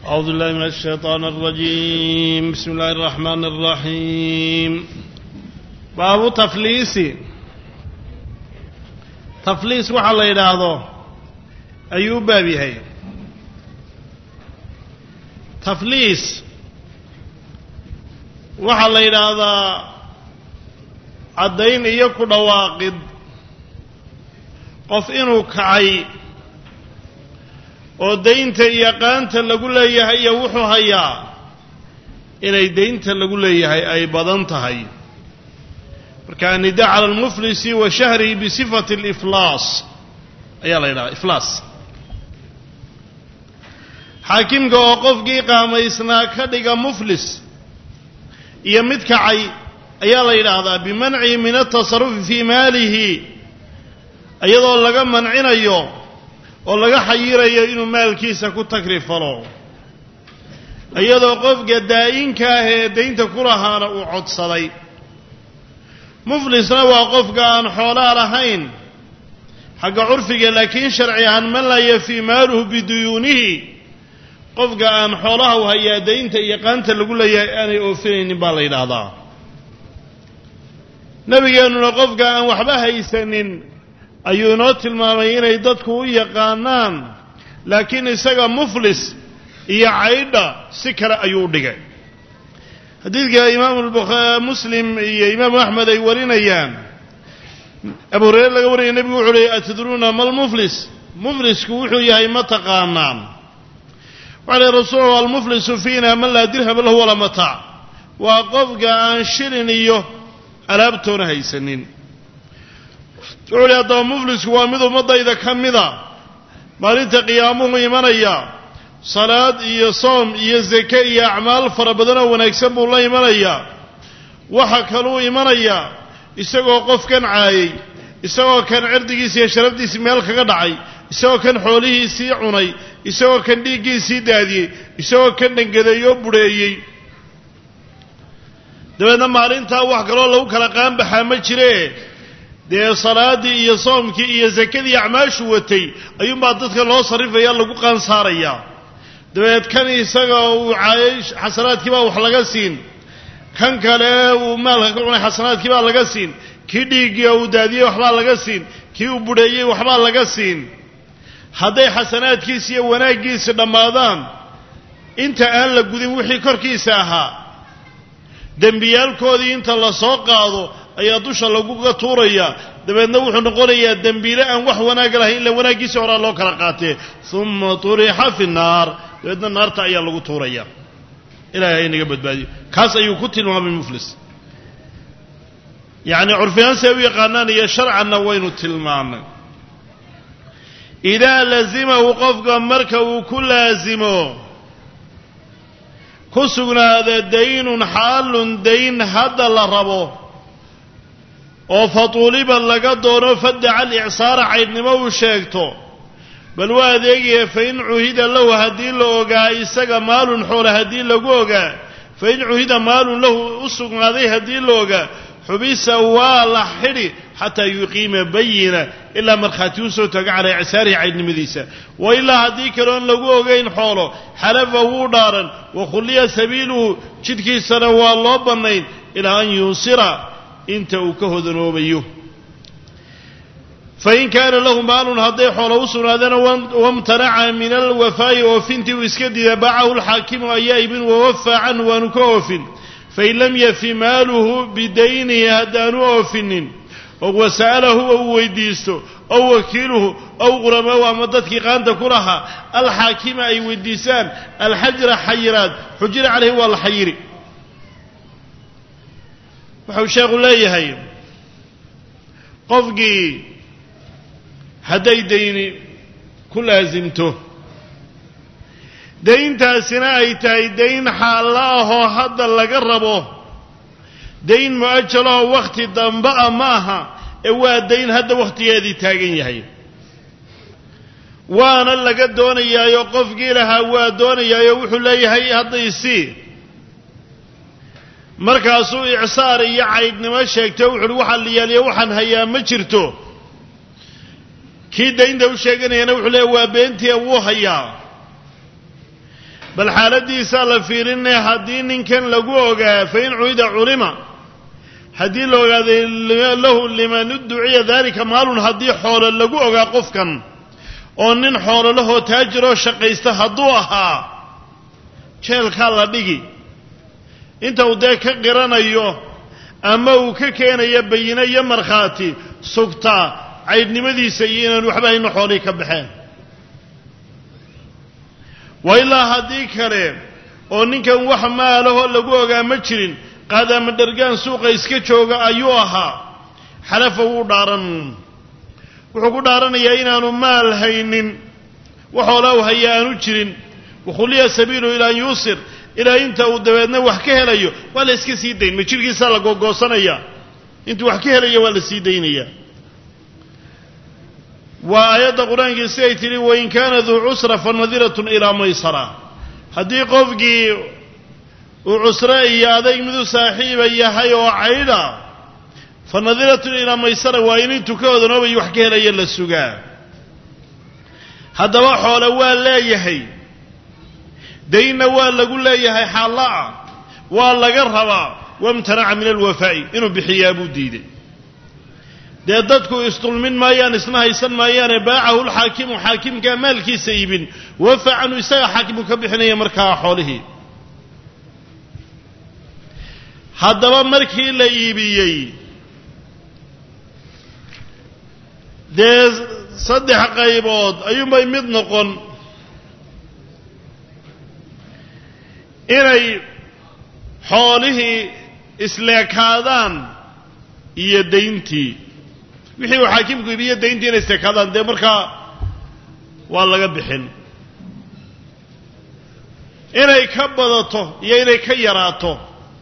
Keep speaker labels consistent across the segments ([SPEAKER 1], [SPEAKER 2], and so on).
[SPEAKER 1] أعوذ بالله من الشيطان الرجيم بسم الله الرحمن الرحيم باب تفليس تفليس waxaa la yidhaahdo ayuu u baab yahay tafliis waxaa la yidhaahdaa caddayn iyo ku dhawaaqid qof inuu kacay oo daynta iyo qaanta lagu leeyahay iyo wuxuu hayaa inay daynta lagu leeyahay ay badan tahay marka anida cala almuflisi wa shahrihi bisifati aliflaas ayaa la yidhahdaa iflaas xaakimka oo qofkii qaamaysnaa ka dhiga muflis iyo mid kacay ayaa la yidhaahdaa bimancihi min altasarufi fii maalihi iyadoo laga mancinayo oo laga xayirayo inuu maalkiisa ku takrifalo iyadoo qofka daa'inka ah ee daynta ku lahaana uu codsaday muflisna waa qofka aan xoolaa lahayn xagga curfiga laakiin sharci ahaan man laa yafii maaluhu biduyuunihi qofka aan xoolaha u hayaa daynta iyo qaanta lagu leeyahay aanay oofinaynin baa la yidhaahdaa nebigeennuna qofka aan waxba haysanin ayuu inoo tilmaamay inay dadku u yaqaanaan laakiin isaga muflis iyo caydha si kale ayuu u dhigay xadiidka imaamu muslim iyo imaamu axmed ay warinayaan abu hureyre laga warinaya nebigu wuxuu uhi atadruuna malmuflis muflisku wuxuu yahay ma taqaanaan waxa lhi rasuulu almuflisu fiina man laa dirhama lahu walaa mataac waa qofka aan shilin iyo alaabtoona haysanin wuxuu uhi haddaba muflisku waa mid ummaddayda ka mida maalinta qiyaamuhu imanaya salaad iyo soom iyo zake iyo acmaal fara badanoo wanaagsan buu la imanayaa waxa kaluu imanayaa isagoo qofkan caayay isagoo kan cirdigiisi iyo sharafdiisii meel kaga dhacay isagoo kan xoolihiisii cunay isagoo kan dhiiggiisii daadiyey isagoo kan dhangadeeyoo budheeyey dabeedna maalintaa wax kaloo lagu kala qaanbaxaa ma jiree dee salaaddii iyo soomkii iyo sakadii acmaashu watay ayuunbaa dadka loo sarrifaya lagu qaansaarayaa dabeed kan isaga uu caayay xasanaadkii baa wax laga siin kan kale uu maalka ka cunay xasanaadkii baa laga siin kii dhiiggii uu daadiyey waxbaa laga siin kii uu budheeyey waxbaa laga siin hadday xasanaadkiisi iyo wanaaggiisi dhammaadaan inta aan la gudin wixii korkiisa ahaa dembiyaalkoodii inta la soo qaado ayaa dusha laguga tuurayaa dabeedna wuxuu noqonayaa dembiile aan wax wanaag lahayn illa wanaaggiisii horaa loo kala qaatee uma turixa fi nnaar dabeedna naarta ayaa lagu tuuraya ilahay ha inaga badbaadiyo kaas ayuu ku tilmaamay muflis yacni curfihaan say u yaqaanaan iyo sharcanna waynu tilmaamay idaa lazimahu qofka marka uu ku laasimo ku sugnaada daynun xaalun dayn hadda la rabo oo fatuuliba laga doono fadaca alicsaara caydhnimo uu sheegto bal waa adeegaya fain cuhida lahu haddii la ogaa isaga maalun xoola haddii lagu ogaa fain cuhida maalun lahu u sugnaaday haddii la ogaa xubisa waa la xidhi xataa yuqiima bayina ilaa markhaati u soo tago calaa icsaarihi caydhnimadiisa wa ilaa haddii kaleoon lagu ogayn xoolo xalafa wuu dhaaran wa khulliya sabiiluhu jidhkiisana waa loo bannayn ilaa an yuusira inta uu ka hodanoobayo fain kaana lahu maalun hadday xoolo u sugnaadeen wamtanaca min alwafaa'i oofintii uu iska diida baacahu lxaakimu ayaa ibin wawafaa canhu waanu ka oofin fain lam yafi maaluhu bidaynihi haddaanu oofinin oo wasa'alahu ou weydiisto ow wakiiluhu ow quramahu ama dadkii qaanta ku lahaa alxaakima ay weydiisaan alxajra xayiraad xujira caleyhi waa la xayiri wuxuu sheekhu leeyahay qofkii hadday dayni ku laasimto dayntaasina ay tahay dayn xaalla ahoo hadda laga rabo dayn mu-ajalahoo wakhti dambe a ma aha ee waa dayn hadda wakhtigeedii taagan yahay waana laga doonayaayo qofkii lahaa waa doonayaayo wuxuu leeyahay haddaysii markaasuu icsaar iyo caydhnimo sheegtay wuxu uhi waxaa liyaaliya waxaan hayaa ma jirto kii daynta u sheeganayana wuxuu leeya waa beentii wuu hayaa bal xaaladiisaa la fiirinaya haddii ninkan lagu ogaa fa in cuida culima haddii la ogaaday lahu liman udduciya daalika maalun haddii xoolo lagu ogaa qofkan oo nin xoolo lahoo taajiroo shaqaysta hadduu ahaa jeelkaa la dhigi inta uu dee ka qiranayo ama uu ka keenayo bayino iyo markhaati sugtaa caydhnimadiisa iyo inaan waxba hayno xoolihii ka baxeen wa ilaa haddii kale oo ninkan wax maalahoo lagu ogaa ma jirin qaadaama dhargaan suuqa iska jooga ayuu ahaa xalafa wuu dhaaran wuxuu ku dhaaranayaa inaanu maal haynin waxoolaa u haya aanu jirin wakhuliya sabiilu ilaa an yuusir ilaa inta uu dabeedna wax ka helayo waa la iska sii dayn ma jirhkiisaa la googoosanaya intuu wax ka helaya waa la sii daynaya waa aayadda qur-aankii siday tidhi wain kaana duu cusra fa nadiratun ilaa maysara haddii qofkii uu cusre iyo adayg midu saaxiiba yahay oo caydha fa nadiratun ilaa maysara waa in intuu ka odanoobayo wax ka helaya la sugaa haddaba xoole waa leeyahay daynna waa lagu leeyahay xaallaa waa laga rabaa wamtanaca min alwafaa'i inuu bixiyaa buu diiday dee dadku isdulmin maayaan isna haysan maayaane baacahu lxaakimu xaakimkaa maalkiisa iibin wafa canhu isaga xaakimu ka bixinaya markaa xoolihii haddaba markii la iibiyey dee saddex qaybood ayuunbay mid noqon inay xoolihii isleekaadaan iyo dayntii wixii uu xaakimku iibiyo dayntii inay isleekaadaan dee markaa waa laga bixin inay ka badato iyo inay ka yaraato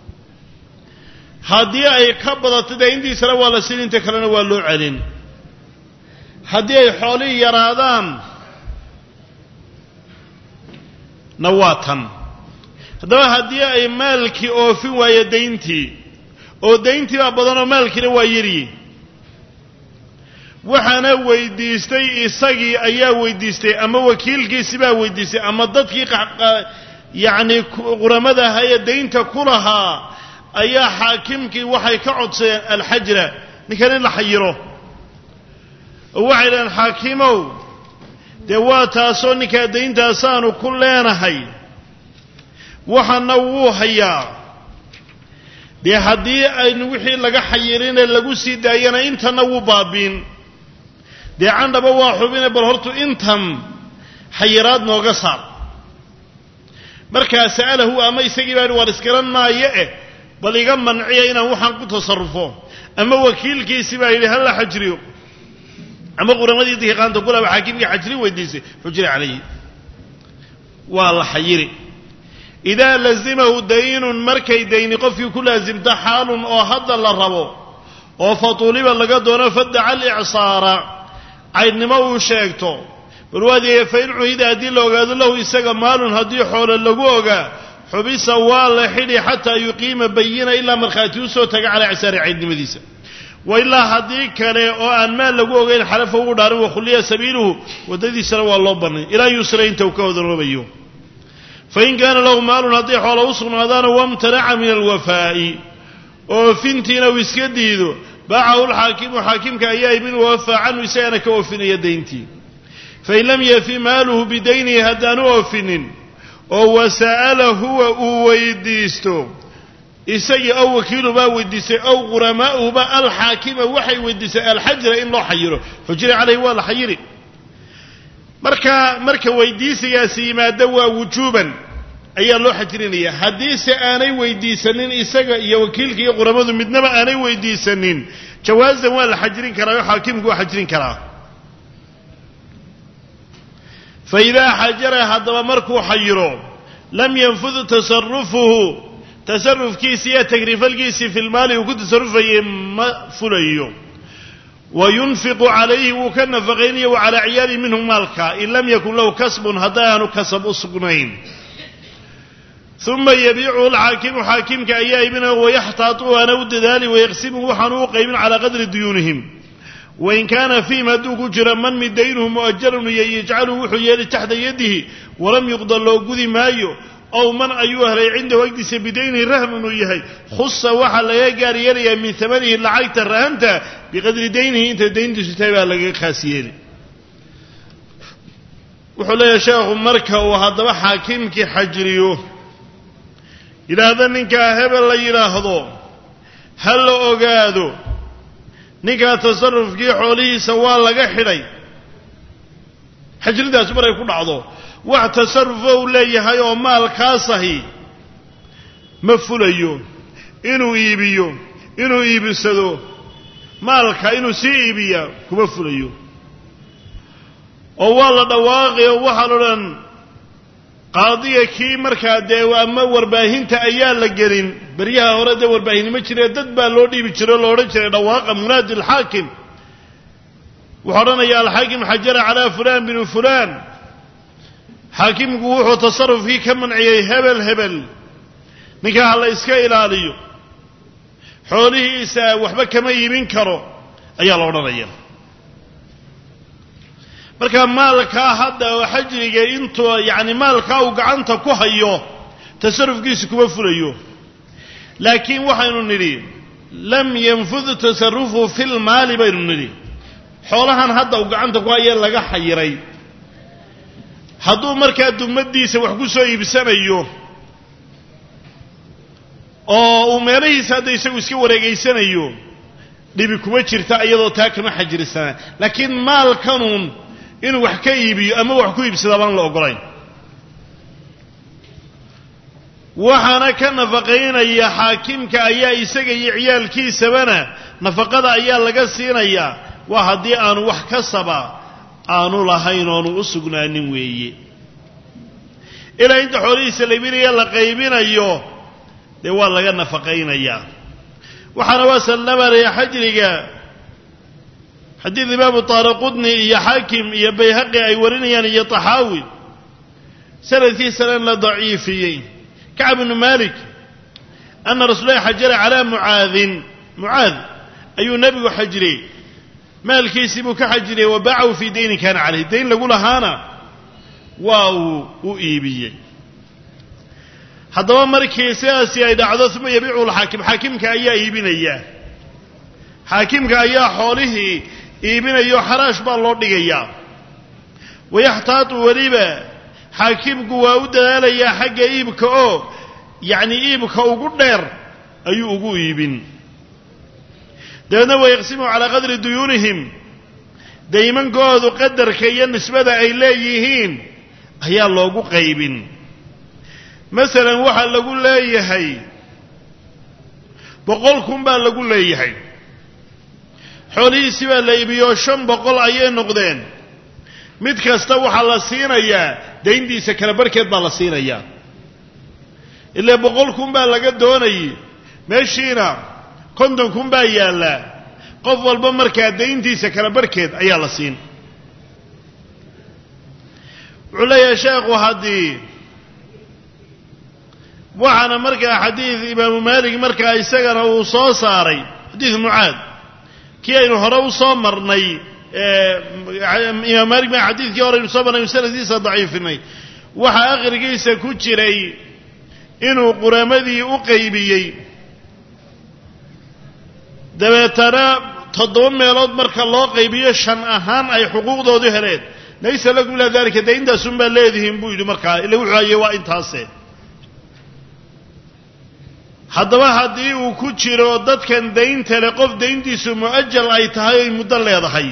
[SPEAKER 1] haddii ay ka badato dayntiisana waa la siin inta kalena waa loo celin haddii ay xoolihii yaraadaan na waa tan haddaba haddii ay maalkii oofin waayo dayntii oo dayntii baa badanoo maalkiina waa yaryi waxaana weydiistay isagii ayaa weydiistay ama wakiilkiisi baa weydiistay ama dadkii yacni quramada ahaa ee daynta ku lahaa ayaa xaakimkii waxay ka codsadeen alxajra ninkan in la xayiro oo waxay dhahaan xaakimow dee waa taasoo ninkaa dayntaasaanu ku leenahay waxana wuu hayaa dee haddii aynu wixii laga xayirine lagu sii daayana intana wuu baabiin dee candhaba waa xubine bal hortu intan xayiraad nooga saar markaa sa'alahu ama isagii baa war iskaran maayo eh bal iga manciya inaan waxaan ku tasarrufo ama wakiilkiisi baa yidhi hala xajriyo ama quramadii dihiqaanta kulaba xaakimkii xajri weydiisay xujri calayhi waa la xayiri idaa lazimahu daynun markay dayni qofkii ku laasimta xaalun oo hadda la rabo oo fatuuliba laga doono fadaca alicsaara caydnimo uu sheegto bal waadiya fain cuhida haddii la ogaado lahu isaga maalun haddii xoolo lagu ogaa xubisa waa la xidhi xataa yuqiima bayina ilaa markhaati u soo taga calaa icsaari caydnimadiisa wa ilaa haddii kale oo aan maal lagu ogeyn xalafa ugu dhaarin wakhuliya sabiiluhu waddadiisana waa loo bannay ilaa yusra inta uu ka hodanoobayo fain kaana lahu maalun hadday xoolo u sugnaadaana wamtanaca min alwafaa'i oofintiina uu iska diido baacahu lxaakimu xaakimka ayaa ibin wafa canhu isagana ka oofinaya dayntii fain lam yafi maaluhu bidaynihi haddaanu oofinin oo wasa'ala huwa uu weydiisto isagii ow wakiilu baa weydiistay ow quramaa'uhuba alxaakima waxay weydiistay alxajra in loo xayiro xujira calayhi waa la xayiri marka marka weydiisigaasi yimaado waa wujuuban ayaa loo xajrinaya haddiise aanay weydiisanin isaga iyo wakiilka iyo quramadu midnaba aanay weydiisanin jawaasan waa la xajrin karaa oo xaakimku waa xajrin karaa fa idaa xajara haddaba markuu xayiro lam yanfud tasarufuhu tasarufkiisi iyo tagrifalkiisii fi lmaali uu ku tasarufayay ma fulayo wa yunfiqu calayhi wuu ka nafaqaynaya wa calaa ciyaalihi minhu maalka in lam yakun lahu kasbun haddaanu kasab u sugnayn uma yabiicuhu alxaakimu xaakimka ayaa ibinaya wayaxtaatu waana u dadaali wayaqsimuhu waxaanu u qaybin calaa qadri duyuunihim wain kaana fiihim hadduu ku jiro man mid daynuhu mu'ajarun iyo yajcalu wuxuu yeeli taxta yadihi walam yuqda loo gudi maayo ow man ayuu helay cindahu agdiisa bidaynihi rahmun uu yahay khusa waxaa laga gaar yeelayaa min amanihi lacagta rahanta biqadri daynihi inta dayntiisu tahay baa laga khaas yeeli wuxuu leeyahay sheekhu marka uu haddaba xaakimkii xajriyo yidhaahda ninkaa hebel la yidhaahdo ha la ogaado ninkaa tasarufkii xoolihiisa waa laga xidhay xajridaas maray ku dhacdo wax tasarufo uu leeyahay oo maalkaasahi ma fulayo inuu iibiyo inuu iibisado maalka inuu sii iibiya kuma fulayo oo waa la dhawaaqay oo waxaa la odhan qaadiga kii markaa dee ama warbaahinta ayaa la gelin beryaha hore dee warbaahinimo jiree dad baa loo dhiibi jiray oo la odhan jiray dhawaaqa munaadi alxaakim wuxuu odhanaya alxaakim xajara calaa fulaan binu fulaan xaakimku wuxuu tasarufkii ka manciyey hebel hebel ninkaa ha la iska ilaaliyo xoolihiisa waxba kama iibin karo ayaa la odhanaya marka maalkaa hadda oo xajriga intuu yacni maalkaa uu gacanta ku hayo tasarufkiisa kuma fulayo laakiin waxaynu nidhi lam yanfud tasarufu fi lmaali baynu nidhi xoolahan hadda uu gacanta ku hayee laga xayiray hadduu markaa dumadiisa wax ku soo iibsanayo oo uu meelahiisa hadda isagu iska wareegaysanayo dhibi kuma jirta iyadoo taa kama xajirisana laakiin maalkanuun inuu wax ka iibiyo ama wax ku iibsada baan la ogolayn waxaana ka nafaqaynaya xaakimka ayaa isaga iyo ciyaalkiisabana nafaqada ayaa laga siinayaa waa haddii aanu wax kasaba aanu lahayn oonu u sugnaanin weeye ilaa inta xoolihiisa la iibinaya la qaybinayo dee waa laga nafaqaynayaa waxaana waa sallamaraya xajriga xadiid imaamu taaraqudni iyo xaakim iyo bayhaqi ay warinayaan iyo taxaawi sanadkiisana la daciifiyey kacb bnu malik ana rasuulahi xajara calaa mucaadin mucaad ayuu nebigu xajiriyey maalkiisii buu ka xajiriyey wa baacahu fii daynin kaana caleyh dayn lagu lahaana waa uu u iibiyey haddaba markii sidaasi ay dhacdo uma yabiicu lxaakim xaakimka ayaa iibinaya xaakimka ayaa xoolihii iibinayo xaraash baa loo dhigayaa wayaxtaatu weliba xaakimku waa u dadaalayaa xagga iibka oo yacni iibka ugu dheer ayuu ugu iibin dabeedna wayaqsimu calaa qadri duyuunihim daymankoodu qadarka iyo nisbada ay leeyihiin ayaa loogu qaybin masalan waxaa lagu leeyahay boqol kun baa lagu leeyahay xoolihiisi baa la iibiyoo shan boqol ayay noqdeen mid kasta waxaa la siinayaa dayntiisa kala barhkeed baa la siinayaa ilaa boqol kun baa laga doonayay meeshiina konton kun baa yaallaa qof walba markaa dayntiisa kala barhkeed ayaa la siin wuxuu leeyahay sheekhu haddii waxaana markaa xadiid imaamu maalik markaa isagana uu soo saaray xadiid mucaad kii aynu hore u soo marnay imaam maalik ma xadiidkii hore aynu soo marnay sanadkiisa daciifinay waxaa akhrigiisa ku jiray inuu quramadii u qaybiyey dabeetana toddoba meelood marka loo qaybiyo shan ahaan ay xuquuqdoodu heleen laysa lakum ilaa dalika dee intaasun baa leedihiin buu yidhi markaa ila wuxuu hayay waa intaase haddaba haddii uu ku jiro dadkan daynta le qof dayntiisu mu'ajal ay tahay oy muddo leedahay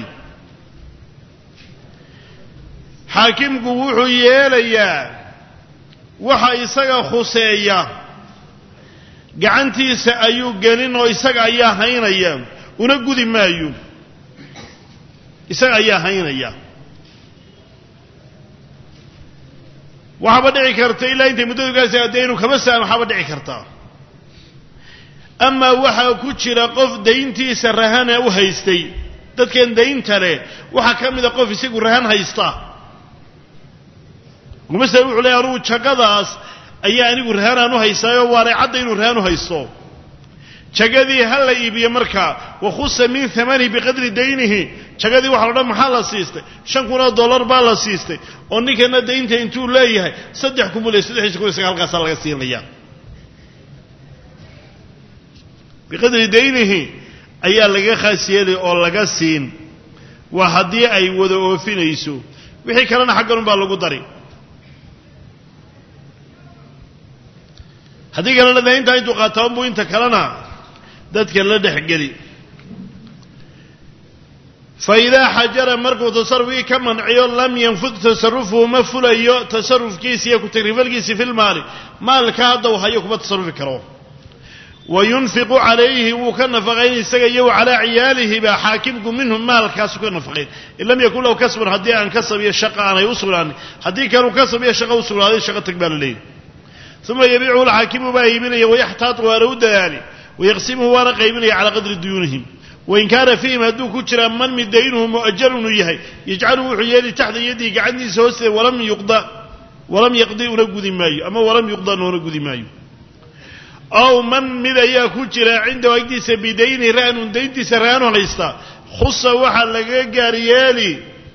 [SPEAKER 1] xaakimku wuxuu yeelayaa waxa isaga khuseeya gacantiisa ayuu gelin oo isaga ayaa haynaya una gudi maayo isaga ayaa haynaya waxaaba dhici karta ilaa intay muddadu gaasa dee inuu kama saamaxaaba dhici kartaa amaa waxaa ku jira qof dayntiisa rahana u haystay dadkan daynta leh waxaa ka mida qof isagu rahan haysta masala wuxuu leeya anugu jaqadaas ayaa anigu rahanaan u haystaayoo waanay cadda inuu rahan u haysto jagadii ha la iibiyo markaa wakhusa min amanihi biqadri daynihi jagadii waxa la dhan maxaa la siistay shan kun oo dollar baa la siistay oo ninkana daynta intuu leeyahay saddex kun buu leey saddexiisa kun iyo saga halkaasaa laga siinaya biqadri daynihi ayaa laga khaas yeelay oo laga siin waa haddii ay wada oofinayso wixii kalena xaggan unbaa lagu dari haddii kalena de intaa intuu qaataan buu inta kalena dadka la dhexgeli fa idaa xajara markuu tasarufkii ka manciyo lam yanfud tasarufuhu ma fulayo tasarufkiisi iyo ku-tagrifalkiisi fi lmaali maalka hadda uu hayo kuma tasarufi karo wa yunfiqu calayhi wuu ka nafaqayn isaga iyo wa calaa ciyaalihiba xaakimku minhu maalkaasu ka nafaqayn in lam yakun lahu kasbun haddii aan kasab iyo shaqa aanay u sugnaanin haddii kanuu kasab iyo shaqa u sugnaaday shaqa tag baa la leeyahy uma yabiicuhu lxaakimu baa iibinaya wayaxtaatu waana u dadaali wayaqsimuhu waana qaybinaya calaa qadri duyuunihim wain kaana fiihim hadduu ku jiraa man mid daynuhu mu'ajarun uu yahay yajcalu wuxuu yeeli taxta yadihi gacantiisa hoosteeda walam yuqda walam yaqdi una gudi maayo ama walam yuqda noona gudi maayo ow man mid ayaa ku jira cindahu agtiisa bidayni ra'nun dayntiisa raanu haysta khusa waxaa laga gaar yeeli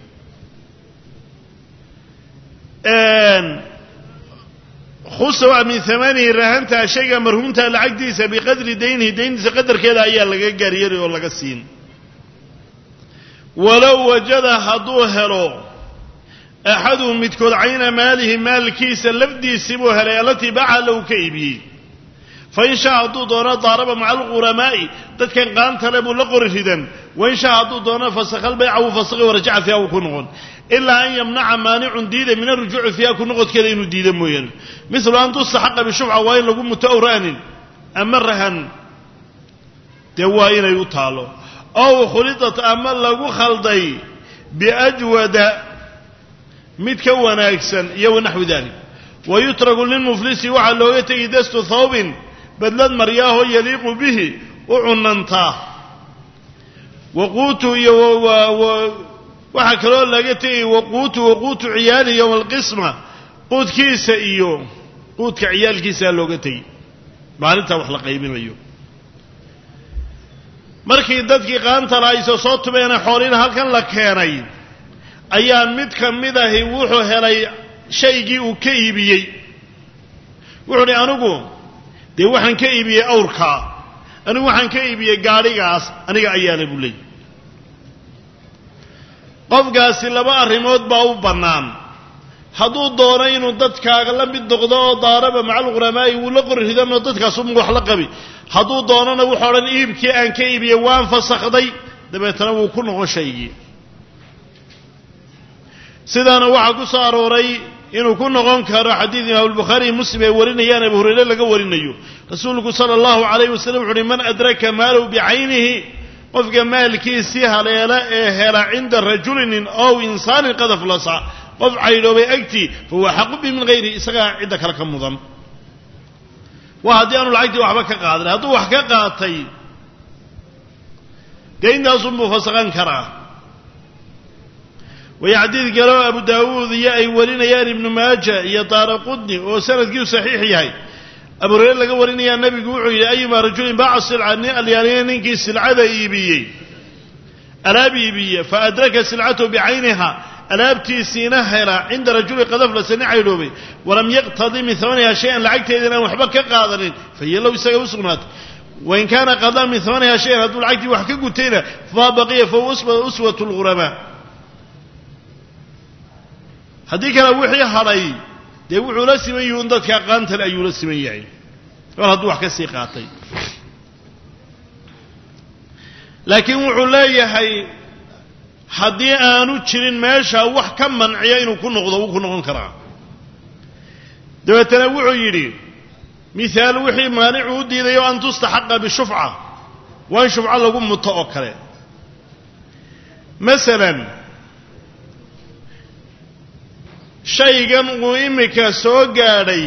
[SPEAKER 1] khusa waa min amanihi rahantaa shayga marhuumta lacagtiisa biqadri daynihi dayntiisa qadarkeeda ayaa laga gaaryeelay oo laga siin walow wajada hadduu helo axaduhum midkood cayna maalihi maalkiisa lafdiisii buu helay allatii baca low ka iibiyey fain shaa hadduu doono daaraba maca alquramaa'i dadkan qaantale buu la qori ridan wain shaa hadduu doono fasakal bayca wuu fasaqi warajaca fiiha wuu ku noqon ilaa an yamnaca maanicun diida min arujuuci fiiha ku noqodkeeda inuu diida mooyaane milu an tustaxaqa bishufca waa in lagu muto awra'nin ama rahan dee waa inay u taalo ow khulidat ama lagu khalday biajwada mid ka wanaagsan iyo wanaxwi dalik wayutraku lilmuflisi waxaa looga tegi dastu thawbin badlad maryaahoo yaliiqu bihi u cunantaa waquutu iyo waxaa kaloo laga tegay waquutu waquutu ciyaalihi yowma alqisma quudkiisa iyo quudka ciyaalkiisaa looga tegi maalintaa wax la qaybinayo markii dadkii qaantala ayse soo tubeena xoolina halkan la keenay ayaa mid ka mid ahi wuxuu helay shaygii uu ka iibiyey wuxuu dhi anigu dee waxaan ka iibiyey awrkaa anigu waxaan ka iibiyey gaadhigaas aniga ayaale buu leeyay qofkaasi laba arrimood baa u bannaan hadduu doono inuu dadkaaga la mid noqdo oo daaraba macalquramaa'i wuu la qori ridanoo dadkaasuma wax la qabi hadduu doonona wuxuu odhan iibkii aan ka iibiyey waan fasakhday dabeetana wuu ku noqon shaygii sidaana waxaa ku soo arooray inuu ku noqon karo xadiid imaam albukhaari iyo muslim ay warinayaan abu hurayre laga warinayo rasuulku sala allahu calayh wasalam wuxu uhi man adraka maalahu bicaynihi qofka maalkiisii haleela ee hela cinda rajulinin ow insaanin qad aflasa qof caydhoobay agtii fahuwa xaqu bi min hayri isagaa cidda kale ka mudan waa haddii aanu lacagtii waxba ka qaadan hadduu wax ka qaatay dee intaasunbuu fasaqan karaa way xadiid kaleo abu daawuud iyo ay warinayaan ibnu maaja iyo daara qudni oo sanadkiiu saxiix yahay abu hureyre laga warinayaa nebigu wuxuu yidhi ayuma rajulin baaca silca nin alyaaniya ninkii silcada iibiyey alaab iibiye fa adraka silcatahu bicayniha alaabtiisiina hela cinda rajuli qadaflasa nin caydhoobay walam yaqtadi min amaniha shay-an lacagteeda inaan waxba ka qaadanin fahiya low isaga u sugnaatay wain kaana qadaa min amaniha shayan hadduu lacagtii wax ka gutayna fama baqiya fahuwa uswat lghuramaa haddii kale wixii hadhay dee wuxuu la siman yihi un dadka qaantale ayuu la siman yahay mar hadduu wax ka sii qaatay laakiin wuxuu leeyahay haddii aanu jirin meesha wax ka manciya inuu ku noqdo wuu ku noqon karaa dabeetana wuxuu yidhi mihaal wixii maanicu u diidayo an tustaxaqa bishufca waa in shufco lagu muto oo kale masalan shaygan uu imika soo gaadhay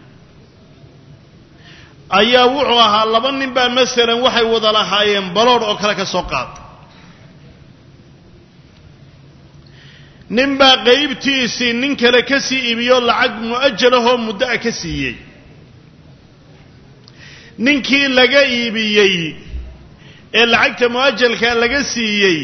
[SPEAKER 1] ayaa wuxuu ahaa laba nin baa masalan waxay wada lahaayeen baloodh oo kale ka soo qaata nin baa qaybtiisii nin kale ka sii iibiyo lacag mu'ajalahoo muddo a ka siiyey ninkii laga iibiyey ee lacagta mu'ajalka laga siiyey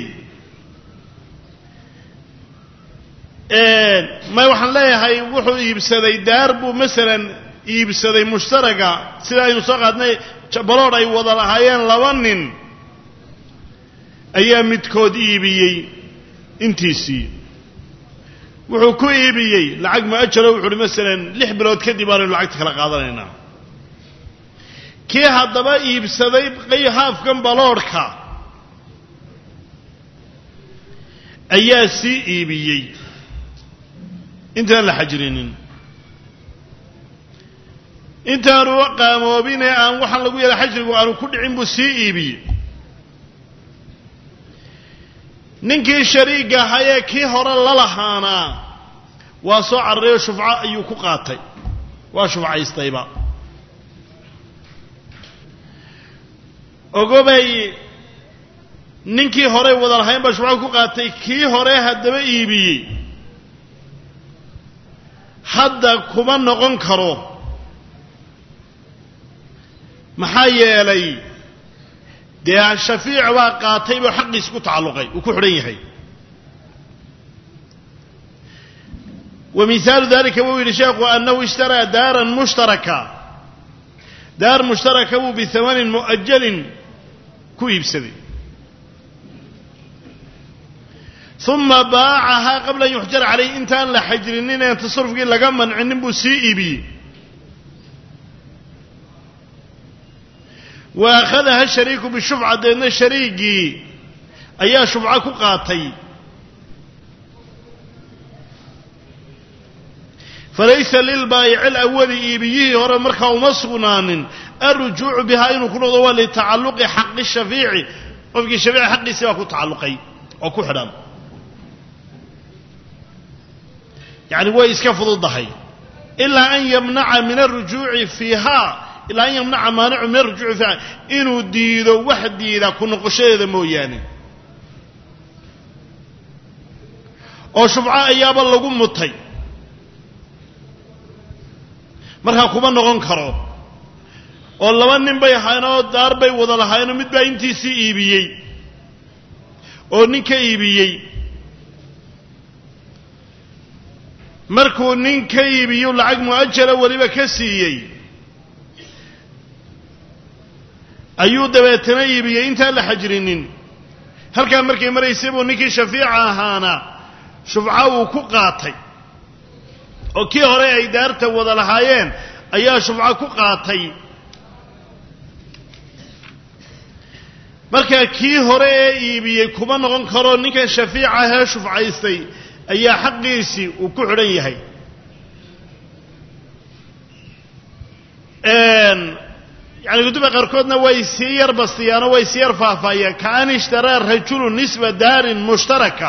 [SPEAKER 1] may waxaan leeyahay wuxuu iibsaday daar buu masalan iibsaday mushtaraga sida aynu soo qaadnay baloodh ay wada lahaayeen laba nin ayaa midkood iibiyey intiisii wuxuu ku iibiyey lacag mu'ajalo wuxu uhi masalan lix bilood kadib aanu lacagta kala qaadanaynaa kii haddaba iibsaday haafkan baloodhka ayaa sii iibiyey intaan la xajrinin intaanu qaamoobin ee aan waxaan lagu yeela xajrigu aanu ku dhicin buu sii iibiyey ninkii shariiga ahayee kii hore la lahaanaa waa soo cararayoo shufco ayuu ku qaatay waa shufcaystayba ogobay ninkii horey wada lahayn baa shufco ku qaatay kii hore haddaba iibiyey hadda kuma noqon karo maxaa yeelay dee shafiic baa qaatay buu xaqiisi ku tacalluqay uu ku xidhan yahay wa mihaalu dalika wuu yidhi sheekhu annahu ishtaraa daaran mushtaraka daar mushtaraka buu bihamanin mu'ajalin ku iibsaday uma baacahaa qabla an yuxjar calayh intaan la xajrinin een tasarufkii laga mancinin buu sii iibiyey wa akhadaha shariiku bishufca deedna shariigii ayaa shufco ku qaatay falaysa lilbaayici alawali iibiyihii hore markaa uma sugnaanin alrujuucu bihaa inuu ku noqdo waa litacalluqi xaqi shafiici qofkii shafiici xaqiisii baa ku tacalluqay oo ku xidhan yacni way iska fududahay ilaa an yamnaca min alrujuuci fiiha ilaa an yamnaca maanicu min alrujuuci fiiha inuu diido wax diida ku noqoshadeeda mooyaane oo shufco ayaaba lagu mutay markaa kuma noqon karo oo laba nin bay ahaayeenoo daar bay wada lahaayeenoo mid baa intiisii iibiyey oo nin ka iibiyey markuu nin ka iibiyu lacag mu'ajala weliba ka siiyey ayuu dabeetana iibiyey intaan la xajrinin halkaa markay maraysay buu ninkii shafiica ahaana shufco uu ku qaatay oo kii hore ay daarta wada lahaayeen ayaa shufco ku qaatay markaa kii hore ee iibiyey kuma noqon karo ninkan shafiica ahee shufcaystay ayaa xaqiisii uu ku xidhan yahay yani kutuba qaarkoodna way sii yar bastiyaanoo way sii yar faahfaahiyaan kaan ishtaraa rajulu nisba daarin mushtaraka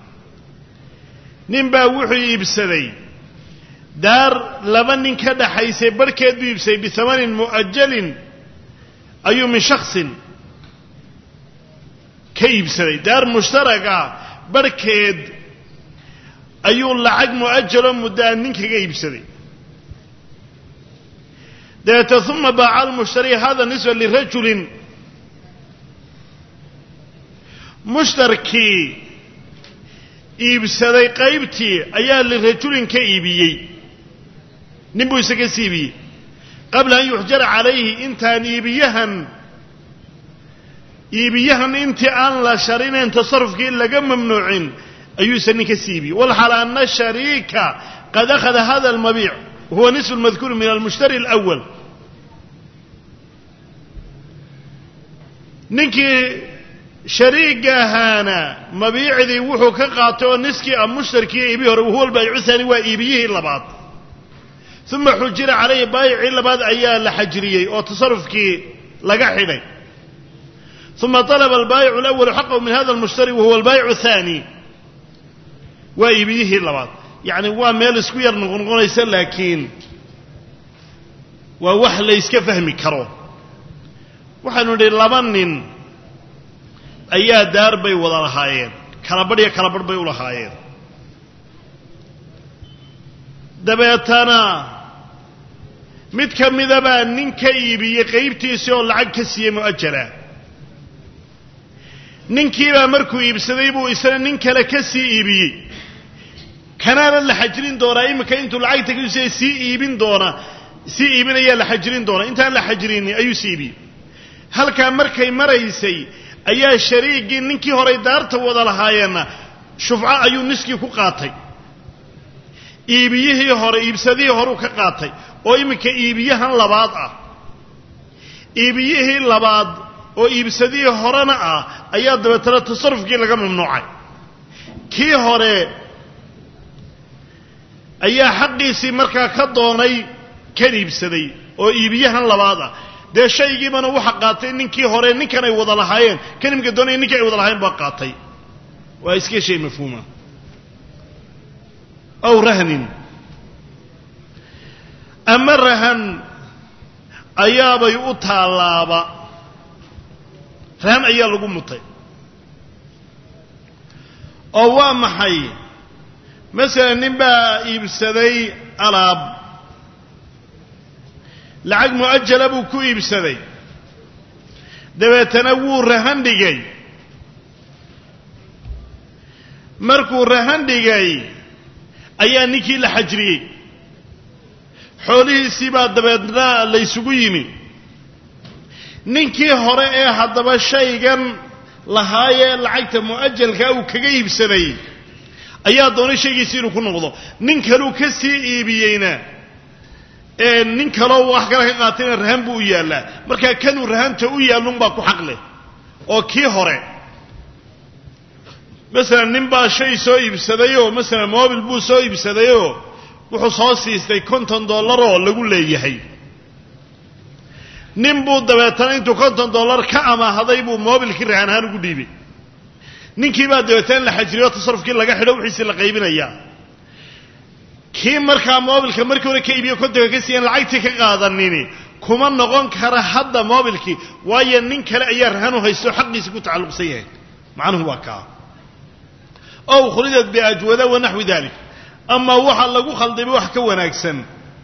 [SPEAKER 1] nin baa wuxuu iibsaday daar laba nin ka dhaxaysay barhkeed buu iibsaday bihamanin mu'ajalin ayuu min shaksin ka iibsaday daar mushtaraga barhkeed ayuu lacag mu'ajaloo muddaa nin kaga iibsaday dabeete uma baaca almushtari hada nisba lirajulin mushtarkii iibsaday qaybtii ayaa lirajulin ka iibiyey nin buu isaga si iibiyey qabla an yuxjara calayhi intaan iibiyahan iibiyahan intii aan la sharinayn tasarufkii laga mamnuucin ayuu isa nin ka sii iibiyey walxal ana shariika qad akhada hada almabiic huwa nisfu lmadkuur min almushtari alawal ninkii shariiga ahaana mabiicdii wuxuu ka qaatay oo niskii a mushtarkii iibihi hore wahuwa albaayicu haani waa iibiyihii labaad uma xujira calayhi baayicii labaad ayaa la xajriyey oo tasarufkii laga xidhay uma طalaba albaayicu اlawalu xaqahu min hada almushtari wahuwa albaayicu haani waa iibiyihii labaad yacni waa meel isku yar noqnoqonaysa laakiin waa wax la yska fahmi karo waxaanu nidhi laba nin ayaa daar bay wada lahaayeen kala badh iyo kala badh bay u lahaayeen dabeetana mid ka midabaa nin ka iibiyey qaybtiisii oo lacag ka siiyey mu'ajala ninkiibaa markuu iibsaday buu isna nin kale ka sii iibiyey kanaana la xajrin doonaa iminka intuu lacagta kasiiya sii iibin doona sii iibinayaa la xajrin doonaa intaan la xajrinin ayuu sii iibiyey halkaa markay maraysay ayaa shariigii ninkii horay daarta wada lahaayeenna shufco ayuu niskii ku qaatay iibiyihii hore iibsadihii horeu ka qaatay oo iminka iibiyahan labaad ah iibiyihii labaad oo iibsadihii horena ah ayaa dabeetana tasarufkii laga mamnuucay kii hore ayaa xaqiisii markaa ka doonay kan iibsaday oo iibiyahan labaad ah dee shaygiibana waxa qaatay ninkii hore ninkan ay wada lahaayeen kan iminka doonaya ninkii ay wada lahaayeen baa qaatay waa iska shay mafhuuma aw rahnin ama rahan ayaabay u taallaaba rahan ayaa lagu mutay oo waa maxay masalan nin baa iibsaday alaab lacag mu'ajala buu ku iibsaday dabeetana wuu rahan dhigay markuu rahan dhigay ayaa ninkii la xajriyey xoolihiisii baa dabeedna laysugu yimi ninkii hore ee haddaba shaygan lahaayee lacagta mu'ajalkaa uu kaga iibsaday ayaa doonay shaygiisii inuu ku noqdo nin kaluu ka sii iibiyeyna ee nin kaloo wax kale ka qaatayna rahan buu u yaallaa markaa kanuu rahanta u yaallunbaa ku xaq leh oo kii hore masalan nin baa shay soo iibsadayoo masalan mobil buu soo iibsadayoo wuxuu soo siistay konton dollaroo lagu leeyahay nin buu dabeetana intuu konton dollar ka amaahaday buu mobilkii rahan ahaan ugu dhiibay ninkii baa dabeetana la xajiriyo tasarufkii laga xidho wixiisii la qaybinayaa kii markaa mobilka markii hore ka iibiyo kontonka ka siiyan lacagtii ka qaadanini kuma noqon kara hadda mobilkii waayo nin kale ayaa rahan u haysto xaqiisii ku tacalluqsan yahay macnuhu waa kaa ow khulidat biajwada wa naxwi dalik ama waxa lagu khaldamay wax ka wanaagsan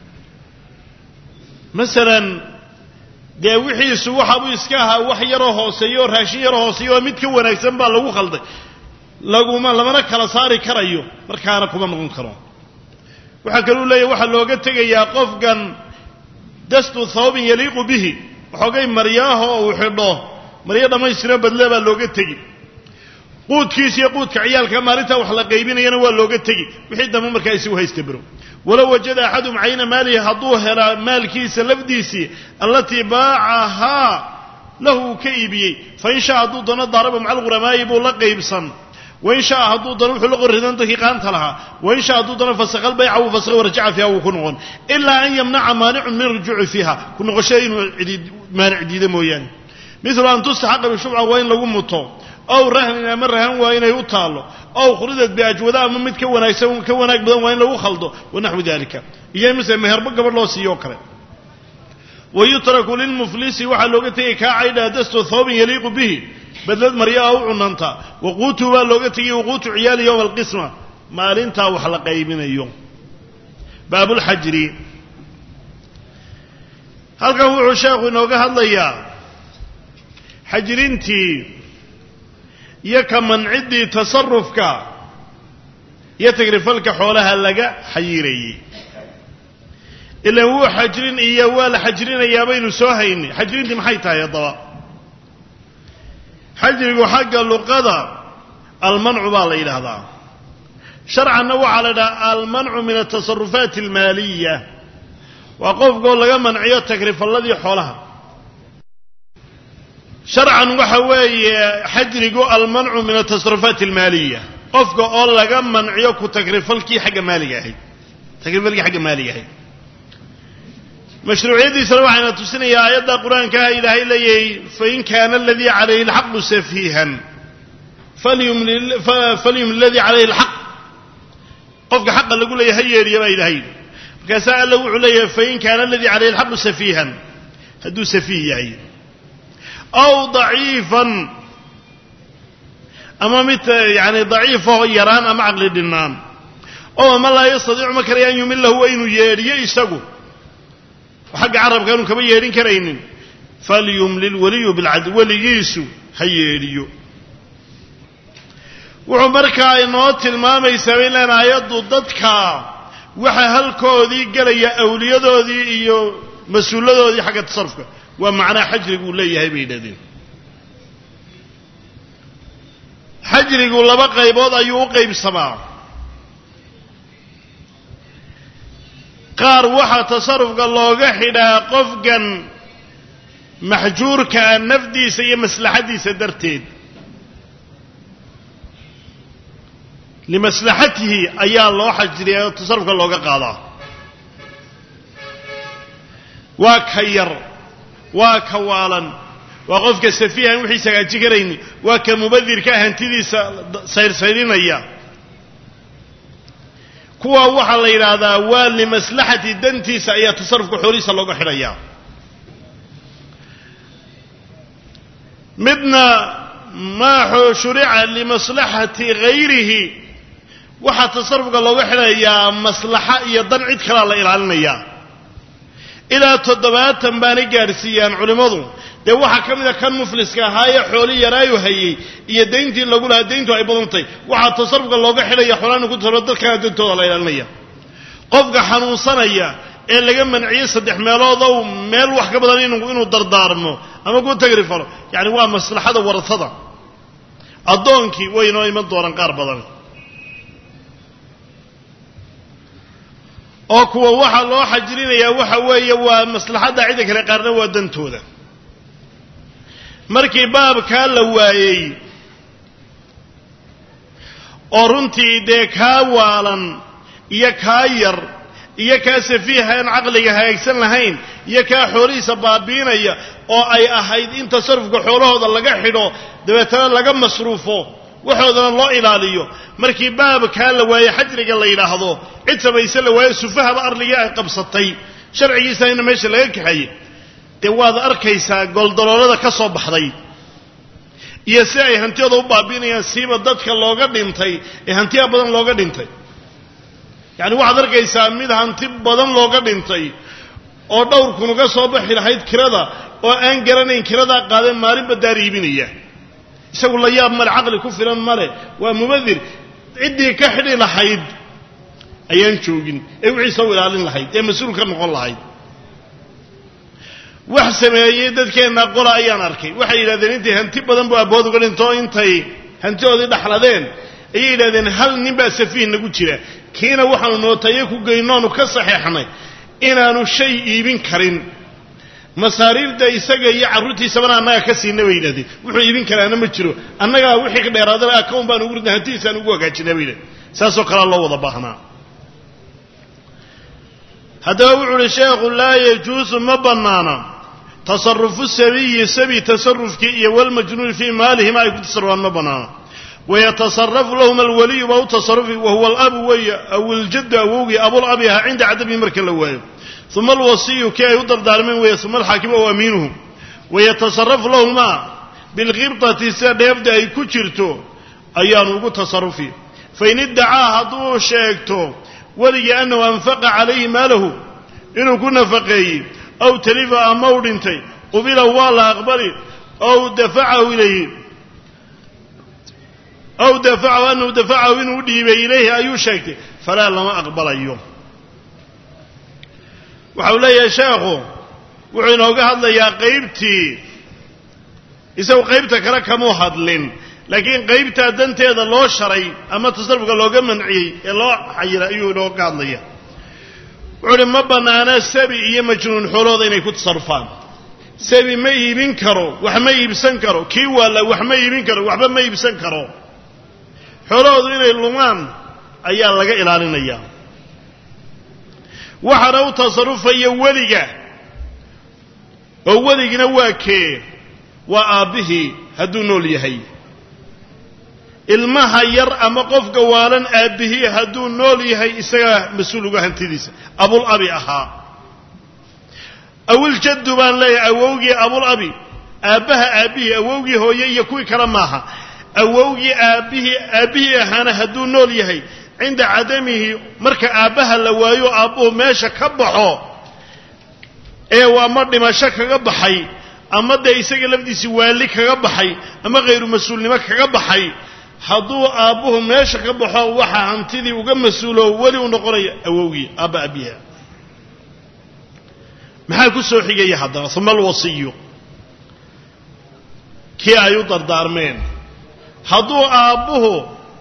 [SPEAKER 1] masalan dee wixiisu waxaabuu iska ahaa wax yaroo hooseeyo oo raashin yaroo hooseeyo oo mid ka wanaagsan baa lagu khalday laguma lamana kala saari karayo markaana kuma noqon karo waxaa kaluu leeyahy waxaa looga tegayaa qofkan dastu thawbin yaliiqu bihi waxoogay maryaaho uu xidho maryo dhammaystiro badle baa looga tegi quudkiisa iyo quudka ciyaalka maalintaa wax la qaybinayana waa looga tegi wixii dambe markaa isagu haysta bero walow wajada axadum cayna maalihi hadduu helaa maalkiisa lafdiisii allatii baacahaa lahu uu ka iibiyey fain shaa hadduu doono daaraba maca alghuramaa'i buu la qaybsan wain shaa hadduu doono wuxuu la qorridan dadkii qaanta lahaa wain shaa hadduu doono fasakha albayca wuu fasakha warjaca fiiha wuu ku noqon ilaa an yamnaca maanicun min rujuuci fiiha ku noqoshada inuu maanic diida mooyaane milu an tustaxaqa bishubca waa in lagu muto ow rahnin ama rahan waa inay u taallo ow khuridat biajwada ama mid ka wanaagsan ka wanaag badan waa in lagu khaldo wanaxwi dalika iyo mise meherbo gabadh loo siiyo o kale wa yutraku lilmuflisi waxaa looga tegay kaa caydhaa dastu thawbin yaliiqu bihi badlad maryaa u cunanta waquutu baa looga tegay waquutu ciyaali yowma alqisma maalintaa wax la qaybinayo baabulxajri halkan wuxuu sheekhu inooga hadlayaa xajrintii iyo ka manciddii tasarufka iyo tagrifalka xoolaha laga xayiirayey ilan wuu xajrin iyo waa la xajrinayaa baynu soo haynay xajrintii maxay tahay haddaba xajrigu xagga luqada almancu baa la yidhaahdaa sharcanna waxaa la yidhaha almancu min altasarufaat almaaliya waa qofkoo laga manciyo tagrifalladii xoolaha sharcan waxa weeye xajrigu almancu min altasarufaat almaaliya qofka oo laga manciyo ku tagrifalkii xagga maaliga ahayd tagrifalkii xagga maaliga ahayd mashruuciyaddiisana waxayna tusinayaa aayadda qur-aankaha ilaahay leeyahay fain kaana aladii calayhi alxaqu safiihan falyumli aladii calayhi alxaq qofka xaqa lagu leeyahay ha yeedhiya baa ilahay yidhi markaasaa alla wuxuu leeyahay fain kaana aladii calayhi alxaqu safiihan hadduu safiih yahay aw daciifan ama mid yani daciifahoo yaraan ama caqli dhinnaan oo ama laa yastadiicu ma karaya an yumilahu waa inuu yeedhiyo isagu xagga carabka aanu kaba yeedhin karaynin falyumlil waliyu bilcadl weligiisu ha yeedhiyo wuxuu markaa inoo tilmaamaysaa bay leen aayaddu dadka waxaa halkoodii gelaya awliyadoodii iyo mas-uuladoodii xagga tasarufka waa macnaa xajrigu uu leeyahay bay yidhahdeen xajrigu laba qaybood ayuu u qaybsamaa qaar waxaa tasarufka looga xidhaa qofkan maxjuurkaa nafdiisa iyo maslaxaddiisa darteed limaslaxatihi ayaa loo xajriya oo tasarufka looga qaadaa waa ka yar waa ka waalan waa qofka safiihan wixiisa hagaaji karayni waa ka mubadirka hantidiisa sayrsayrinaya kuwa waxaa la yidhaahdaa waa limaslaxati dantiisa ayaa tasarufka xoolihiisa looga xidhayaa midna maa shurica limaslaxati hayrihi waxaa tasarufka looga xidhayaa maslaxa iyo dan cid kalaa la ilaalinayaa ilaa toddobaatan baanay gaadhsiiyaan culimmadu dee waxaa ka mida kan mufliska ahaayee xooli yaraayu hayey iyo dayntii lagu lahaa dayntu ay badantay waxaa tasarufka looga xidhaya xoolaanu ku tasaruf dadkana dantooda la ilaalinaya qofka xanuunsanaya ee laga manciyey saddex meeloodow meel wax ka badan inuu dardaarmo ama ku tagri falo yacani waa maslaxada warasada addoonkii way inoo iman doonaan qaar badan oo kuwa waxaa loo xajrinayaa waxa weeye waa maslaxadda cidda kale qaarna waa dantooda markii baabkaa la waayey oo runtii dee kaa waalan iyo kaa yar iyo kaa safiiha aan caqliga hagaagsan lahayn iyo kaa xoolihiisa baabiinaya oo ay ahayd in tasarufka xoolahooda laga xidho dabeetana laga masruufo waxoodana loo ilaaliyo markii baabkaa la waaye xajriga la yidhaahdo cid samayse la waaye sufahaba arligii ay qabsatay sharcigiisana meesha laga kaxeeyey dee waad arkaysaa goldaloolada ka soo baxday iyo si ay hantiyooda u baabiinayaan siiba dadka looga dhintay ee hantiya badan looga dhintay yacani waxaad arkaysaa mid hanti badan looga dhintay oo dhowr kun uga soo baxi lahayd kirada oo aan garanayn kiradaa qaadeen maalinba daar iibinaya isagu la yaab male caqli ku filan male waa mubadir ciddii ka xidhi lahayd ayaan joogin ee wixiisa u ilaalin lahayd ee mas-uul ka noqon lahayd wax sameeyey dadkeenna qola ayaan arkay waxay yidhahdeen intay hanti badan buu abbood uga dhinto intay hantidoodii dhaxladeen ayay yidhahdeen hal nin baa safiih nagu jira kiina waxaanu nootaye ku geynoonu ka saxeexnay inaanu shay iibin karin masaariifda isaga iyo carruurtiisabana annaga ka siina bay yidhahdeen wuxuu iibin karaana ma jiro annagaa wixii ka dheeraadana akawn baan ugu ridna hantidiisaan ugu hagaajinaa bay yidhahdeen saasoo kalea loo wada baahnaa haddaba wuxuu uhi sheekhu laa yajuusu ma bannaana tasarufu sabiyi sabi tasarufkii iyo walmajnuuni fii maalihima ay ku tasarufaan ma bannaana wayatasarafu lahuma alwaliyu baa u tasarufi wahuwa alabu weeye aw iljaddu awowgii abulabi ahaa cinda cadabihi marka la waayo uma alwasiyu kii ay u dardaarmeen weeye uma alxaakimu aw amiinuhu wayatasarafu lahumaa bilkhibtati sida dheefda ay ku jirto ayaanu ugu tasarufi fain iddacaa hadduu sheegto weligii annahu anfaqa calayhi maalahu inuu ku nafaqeeyey aw talifa ama u dhintay qubila waa la aqbali aw dafacahu ilayhi aw dafacahu annahu dafacahu inuu dhiibay ilayhi ayuu sheegtay falaa lama aqbalayo waxa uu leeyahay sheekhu wuxuu inooga hadlayaa qaybtii isagu qaybta kale kamuu hadlin laakiin qaybtaa danteeda loo sharay ama tasarufka looga manciyey ee loo xayiray ayuu inooga hadlaya wuxuu uhi ma bannaana sabi iyo majnuun xoolahooda inay ku tasarufaan sabi ma iibin karo wax ma iibsan karo kii waalla wax ma iibin karo waxba ma iibsan karo xoolahoodu inay lumaan ayaa laga ilaalinayaa waxaana u tasarufaya weliga oo weligina waa kee waa aabbihii hadduu nool yahay ilmaha yar ama qofka waalan aabbihii hadduu nool yahay isagaa mas-uul uga hantidiisa abulabi ahaa awiljaddu baan leeyahay awowgii abulabi aabbaha aabbihii awowgii hooye iyo kuwii kale maaha awowgii aabbihii aabbihii ahaana hadduu nool yahay cinda cadamihi marka aabbaha la waayo aabbuhu meesha ka baxo ee ama dhimasho kaga baxay ama dee isaga lafdiisi waali kaga baxay ama khayru mas-uulnimo kaga baxay hadduu aabbuhu meesha ka baxo waxaa hantidii uga mas-uulo weli u noqonaya awowgii aabba abiha maxaa ku soo xigaya haddana uma alwasiyu kii ay u dardaarmeen hadduu aabbuhu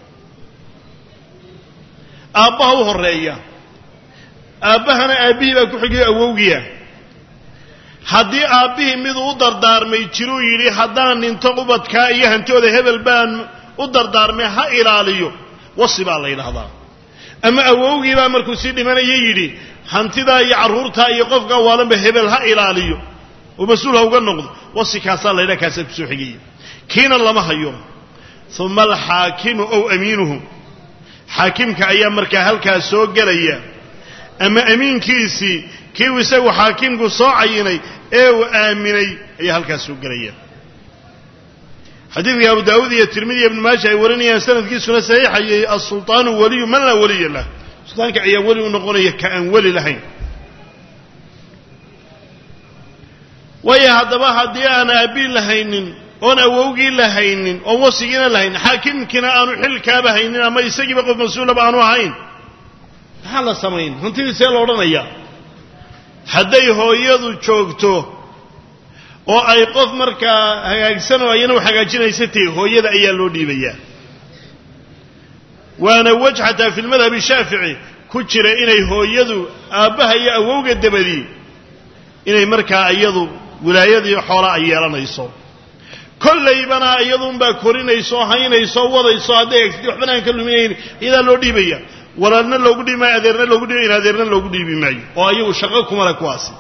[SPEAKER 1] aabbaha u horreeya aabbahana aabbihii baa ku xigayo awowgiya haddii aabbihii miduu u dardaarmay jiruu yidhi haddaan dhinto ubadkaa iyo hantooda hebel baan u dardaarmay ha ilaaliyo wasi baa la yidhaahdaa ama awowgii baa markuu sii dhimanaya yidhi hantidaa iyo carruurtaa iyo qofka waalanba hebel ha ilaaliyo oo mas-uul ha uga noqdo wasi kaasaa la ydhaha kaasaa kusoo xigaya kiina lama hayo uma alxaakimu ow amiinuhu xaakimka ayaa markaa halkaas soo gelaya ama amiinkiisii kiiu isagu xaakimku soo cayinay ee uu aaminay ayaa halkaas soo gelaya xadiidka abu daawuud iyo tirmidi iyo ibnu maaja ay warinayaan sanadkiisuna saxiixayay asulطaanu waliyu man laa waliya lah sultaanka ayaa weli u noqonaya ka aan weli lahayn waayo haddaba haddii aan aabbiin lahaynin oon awowgii lahaynin oon wasigiina lahaynin xaakimkiina aanu xilkaaba haynin ama isagiiba qof mas-uulaba aanu ahayn maxaa la samayn hantidii see la odhanayaa hadday hooyadu joogto oo ay qof markaa hagaagsan oo ayana u hagaajinaysa tahi hooyada ayaa loo dhiibayaa waana wej xataa fi lmadhabi shaafici ku jira inay hooyadu aabbaha iyo awowga dabadii inay markaa iyadu wilaayadii xoola ay yeelanayso kollaybana iyadunbaa korinayso haynayso wadayso hadday eegtid waxbana aan ka luminayn iyadaa loo dhiibaya walaalna loogu dhiibi maayo adeerna loogu dhiibi in adeerna loogu dhiibi maayo oo ayagu shaqo kumale kuwaasi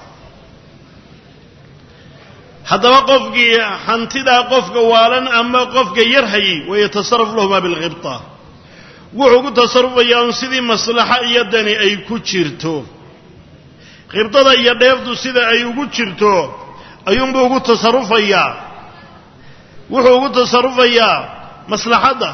[SPEAKER 1] haddaba qofkii hantidaa qofka waalan ama qofka yar hayay wayatasaraf lahuma bilkhibta wuxuu ku tasarufayaa un sidii maslaxa iyo dani ay ku jirto khibdada iyo dheefdu sida ay ugu jirto ayuunbuu ugu tasarufayaa wuxuu ugu tasarufayaa maslaxadda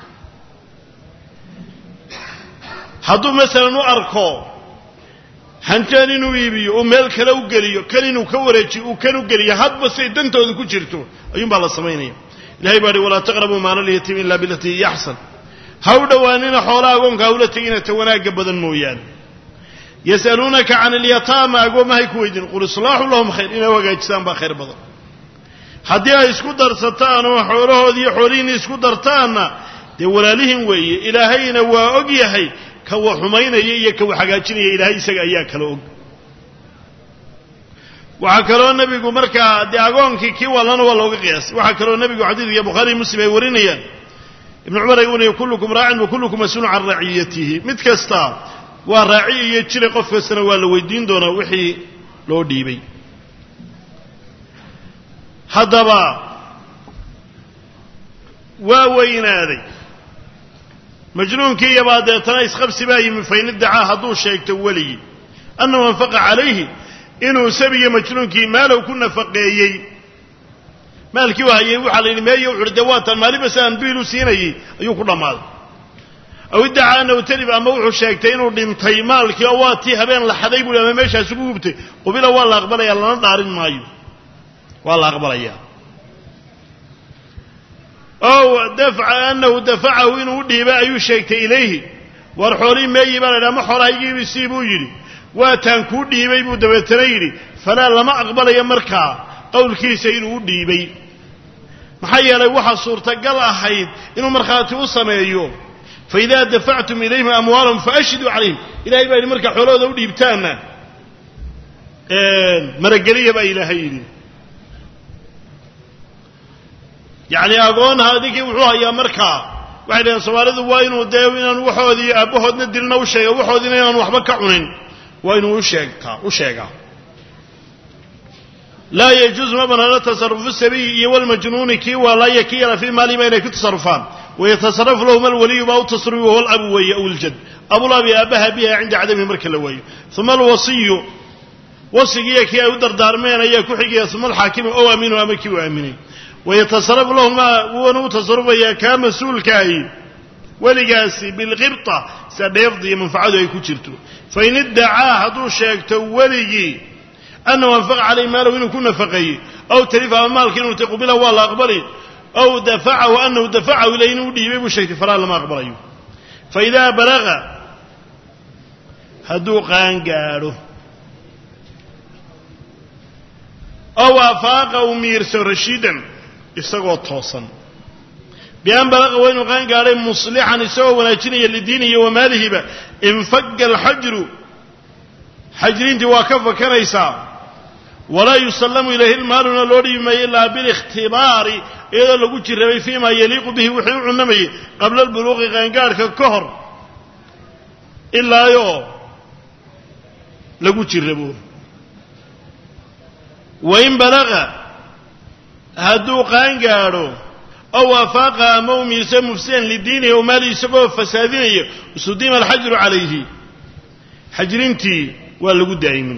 [SPEAKER 1] hadduu masalan u arko hantaan inuu iibiyo uu meel kale u geliyo kan inuu ka wareejiyo uu kan u geliyo hadba siay dantooda ku jirto ayuunbaa la samaynaya ilahay baa hi walaa taqrabuu maala lyatiim ila bilatii hiya axsan ha u dhowaanina xoolaha agoonka hawla tegina ta wanaagga badan mooyaane yas'aluunaka can alyataama agoomahay ku weydiin qul islaaxu lahum khayr inay u hagaajisaan baa khayr badan haddii ay isku darsataan oo xoolahoodii iyo xoolihiinni isku dartaanna dee walaalihin weeye ilaahayna waa og yahay ka wa xumaynaya iyo ka wa hagaajinaya ilaahay isaga ayaa kala og waxaa kaloo nebigu markaa dee agoonkii kii wallana waa looga qiyaasay waxaa kaloo nebigu xadiidka bukhaariy muslim ay warinayaan ibnu cumar ay wariya kullukum raacin wa kullukum mas-uulun can raciyatihi mid kasta waa raaci iyo jira qof kastana waa la weydiin doonaa wixii loo dhiibay haddaba waa weynaaday majnuunkii iyabaa deetana isqabsi baa yimi fain iddacaa hadduu sheegto weligii annahu anfaqa calayhi inuu sabiga majnuunkii maalow ku nafaqeeyey maalkii u hayay waxaa la yidhi meeyo wuxuuhi dee waatan maalinba si aan biil u siinayay ayuu ku dhammaaday aw iddacaa annahu talib ama wuxuu sheegtay inuu dhintay maalkii oo waa tii habeen la xaday buuhi ama meeshaas ugu gubtay qubila waa la aqbalaya lana dhaarin maayo waa la aqbalayaa ow dafca annahu dafacahu inuu u dhiibay ayuu sheegtay ilayhi war xoolihii meeyi baa la yidhi ama xoolahaygiibi sii buu yidhi waataan kuu dhiibay buu dabeetana yidhi falaa lama aqbalayo markaa qowlkiisa inuu u dhiibay maxaa yeelay waxaa suurtagal ahayd inuu markhaati u sameeyo faidaa dafactum ilayhim amwaalahum faashhiduu calayhim ilahay baa yidhi markaa xoolahooda u dhiibtaanna marageliya baa ilaahay yidhi yacni agoonha adinkii wuxuu hayaa markaa waxay dhaheen soomaalidu waa inuu dee inaan waxoodii aabbahoodna dilna u sheega waxoodiina inaan waxba ka cunin waa inuu usheegtaa u sheegaa laa yajuusu ma banaano tasarufu sabiyi iyo walmajnuuni kii waalaaya kii yala fii maalihiba inay ku tasarufaan wayatasarafu lahuma alwaliyu baa u tasrufi wahuwa alabu weeye aw iljad abulabi aabbaha biha cinda cadamihi marka la waayo uma alwasiyu wasigiiyo kii ay u dardaarmeen ayaa ku xigaya uma alxaakimu ow aaminu ama kii u aaminay wayatasarafu lahumaa wuuna u tasarufayaa kaa mas-uulkaahi weligaasi bilqibta sida dheefda iyo manfacadu ay ku jirto fain iddacaa hadduu sheegto weligii annahu anfaqa calayhi maalahu inuu ku nafaqeeyey aw talifa ama maalka inuu tay qubila waa la aqbali aw dafacahu anahu dafacahu ilayh inuu dhiibay buu sheegtay falaa lama aqbalayo fa idaa balaga hadduu qaangaadho ow afaaqa uu miirso rashiidan isagoo toosan bian balaqa waa inuu qaan gaadhay muslixan isagoo wanaajinaya lidiinihi wa maalihiba infaga alxajru xajrintii waa ka fakanaysaa walaa yusallamu ilayhi lmaaluna loo dhiibi maayo ilaa bilikhtibaari iyadoo lagu jirrabay fii ma yaliiqu bihi wixii u cunamayay qabla albuluuqi qaangaadhka ka hor ilaayoo lagu jirrabo wain balaqa hadduu qaangaadho ow afaaqa ama u miirso mufsidan lidiinihi o maali isagoo fasaadinaya sudima alxajru calayhi xajrintii waa lagu daa'imin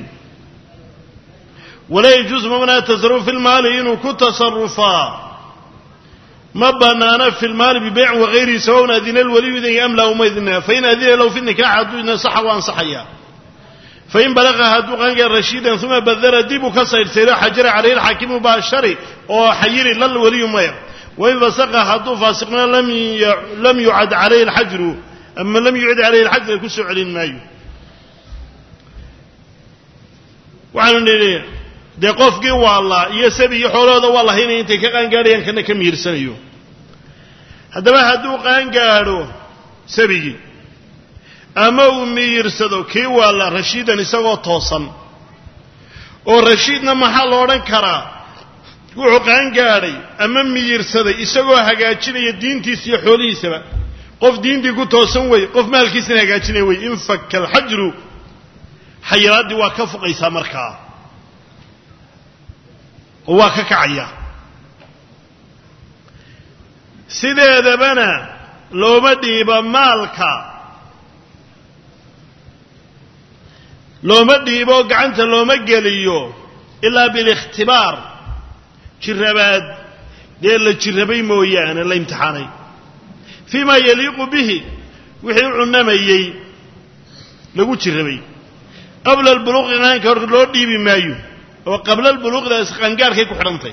[SPEAKER 1] walaa yajuusu mamnaa tasaruf fi lmaali inuu ku tasarufaa ma banaana fi lmaali bibeycin wagayrihi sawaun adina lwaliyu idin am laa uma idina fain adina lahu fi nikax hadduu idna saxa waa ansaxaya fain balaqa hadduu qaangaar rashiidan uma badara dib uu ka saydhsaydo xajara calayhi alxaakim mubaashari oo xayiri lal waliyu maya wain fasaqa hadduu faasiqna lam yucad calayhi alxajru ama lam yucid calayhi alxajra ku soo celin maayo waxaanu nidhi dee qofkii waallaa iyo sabi iyo xoolahooda waa lahaynaya intay ka qaangaadhayaan kana ka mihirsanayo haddaba hadduu qaangaadho sabigii ama uu miyirsado kii waalla rashiidan isagoo toosan oo rashiidna maxaa la odhan karaa wuxuu qaangaadhay ama miyirsaday isagoo hagaajinaya diintiisa iyo xoolihiisaba qof diintii ku toosan wey qof maalkiisana hagaajinaya wey infaka alxajru xayiraaddii waa ka fuqaysaa markaa oo waa ka kacaya sideedabana looma dhiibo maalka looma dhiibo gacanta looma geliyo ilaa bilikhtibaar jirabaad dee la jirabay mooyaane la imtixaanay fii ma yaliiqu bihi wixii u cunamayey lagu jirabay qabla albuluuqi qaanka hor loo dhiibi maayo oo qabla albuluuqdaas qaangaarkay ku xidhantay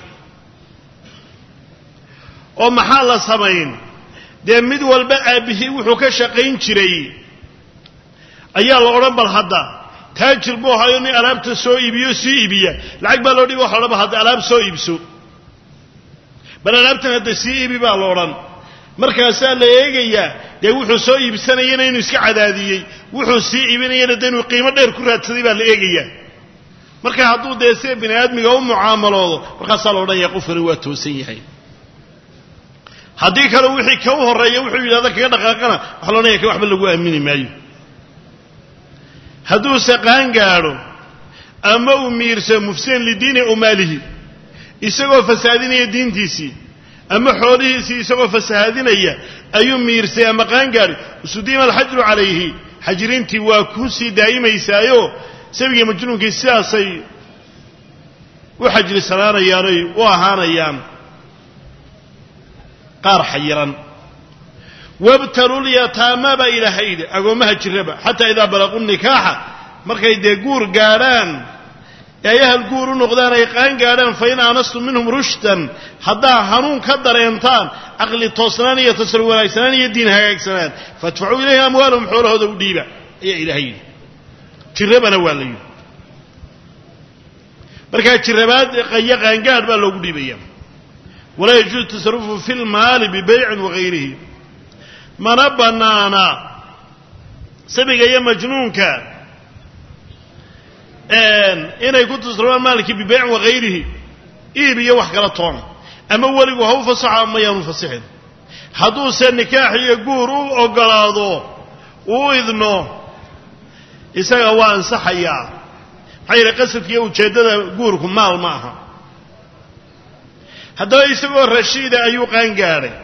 [SPEAKER 1] oo maxaa la samayn dee mid walba aabbihii wuxuu ka shaqayn jiray ayaa la odhan bal hadda taajir buu ahayo nin alaabta soo iibiyo sii iibiya lacag baa loo dhiibi waxa la odhan bal hadda alaab soo iibso bal alaabtan hadda sii iibi baa la odhan markaasaa la eegayaa dee wuxuu soo iibsanayana inuu iska cadaadiyey wuxuu sii iibinayana dee inuu qiimo dheer ku raadsaday baa la eegayaa marka hadduu dee sida bini aadmiga u mucaamaloodo markaasaa la odhanaya qofkani waa toosan yahay haddii kale wixii ka u horreeya wuxuu yidhahda kaga dhaqaaqana waxa la odhanaya ka waxba lagu aamini maayo hadduuse qaangaadho ama uu miirso mufsidan lidiini o maalihi isagoo fasaadinaya diintiisii ama xoolihiisii isagoo fasahaadinaya ayuu miirsay ama qaangaadhay usudiima alxajru calayhi xajrintii waa ku sii daa'imaysaayo sabigii majnuunkii sidaasay u xajrisanaanayaanoy u ahaanayaan qaar xayiran wabtalulyataama baa ilaahay yidhi agoommaha jiraba xataa idaa balaquu nikaaxa markay dee guur gaadhaan ee ay ahal guur u noqdaan ay qaan gaadhaan fa in aanastum minhum rushdan haddaa hanuun ka dareentaan caqli toosnaan iyo tasaruf wanaagsanaan iyo diin hagaagsanaan faadfacuu ilayhi amwaalahum xoolahooda u dhiiba ayaa ilaahay yidhi jirabana waa la yidhi markaa jirabaad qaya qaangaadh baa loogu dhiibaya walaa yajuuzu tasarufu fi lmaali bibeycin wagayrihi mana bannaana sabiga iyo majnuunka inay ku tasarufaan maalkii bibeycin wagayrihi iib iyo wax kala toona ama weligu ha u fasaxo ama yaanu fasixin hadduuse nikaax iyo guur u ogolaado uu idno isaga waa ansaxayaa maxaa yidhi qasadkiiyo ujeeddada guurku maal ma aha haddaba isagoo rashiida ayuu qaangaadhay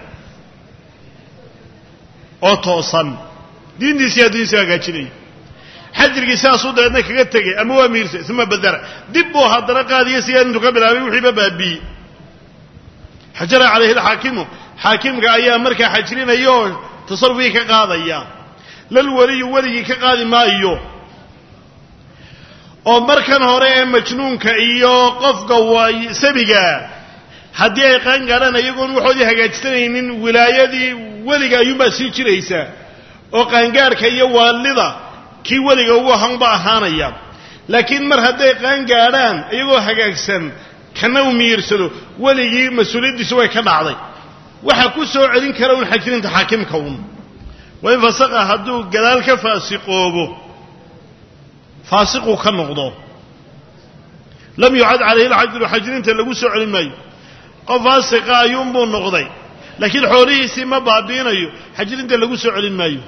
[SPEAKER 1] oo toosan diintiisi adduunisi hagaajinaya xajirkii sidaasuu dabeedna kaga tegay ama waa miirsay uma badara dib buu haddana qaadiya sigaa intuu ka bilaabay wixiiba baabiiyey xajara calayhi alxaakimu xaakimka ayaa markaa xajrinaya oo tasarufkii ka qaadaya lal weliyu weligii ka qaadi maayo oo markan hore ee majnuunka iyo qofka waay sabiga haddii ay qaan gaadhaan iyagoon waxoodii hagaajisanaynin wilaayadii weliga ayuunbaa sii jiraysa oo qaangaadhka iyo waalida kii weliga ugu ahaanba ahaanaya laakiin mar hadday qaan gaadhaan iyagoo hagaagsan kana u miyirsado weligii mas-uuliyaddiisu way ka dhacday waxaa ku soo celin kara un xajirinta xaakimka un waa in fasaqa hadduu gadaal ka faasiqoobo faasiquu ka noqdo lam yucad calayhi lxajru xajirinta lagu soo celin maayo qof faasiqa ayuunbuu noqday laakiin xoolihiisii ma baabiinayo xajirinta lagu soo celin maayo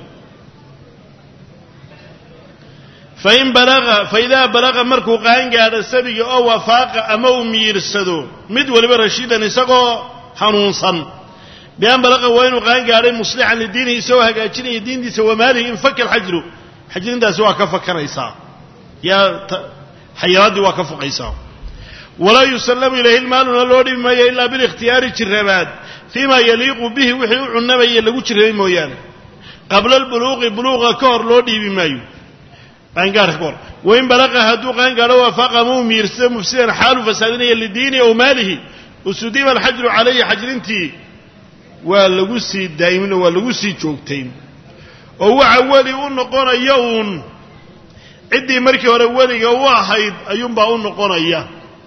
[SPEAKER 1] fain balaga faidaa balaga markuu qaangaadho sabiga oo wafaaqa ama uu miyirsado mid waliba rashiidan isagoo hanuunsan bian balaqa waa inuu qaangaadhay muslixan lidiinihi isagoo hagaajinaya diintiisa wamaalihi infaka alxajru xajirintaasi waa ka fakanaysaa yaa xayiraaddii waa ka fuqaysaa walaa yusallamu ilayhi lmaaluna loo dhibi maayo ilaa bilikhtiyaari jirabaad fii ma yaliiqu bihi wixii u cunamaya lagu jirabay mooyaane qabla albuluuqi buluuqa ka hor loo dhiibi maayo qaangaarka ka hor wain balaqa hadduu qaangaadho waafaaqa ama uu miirsado mufsidan xaalu fasaadinaya lidiinihi aw maalihi usudiba alxajru calayhi xajrintii waa lagu sii daa'imin oo waa lagu sii joogtayn oo waxa weli u noqonaya uun ciddii markii hore weliga u ahayd ayuunbaa u noqonaya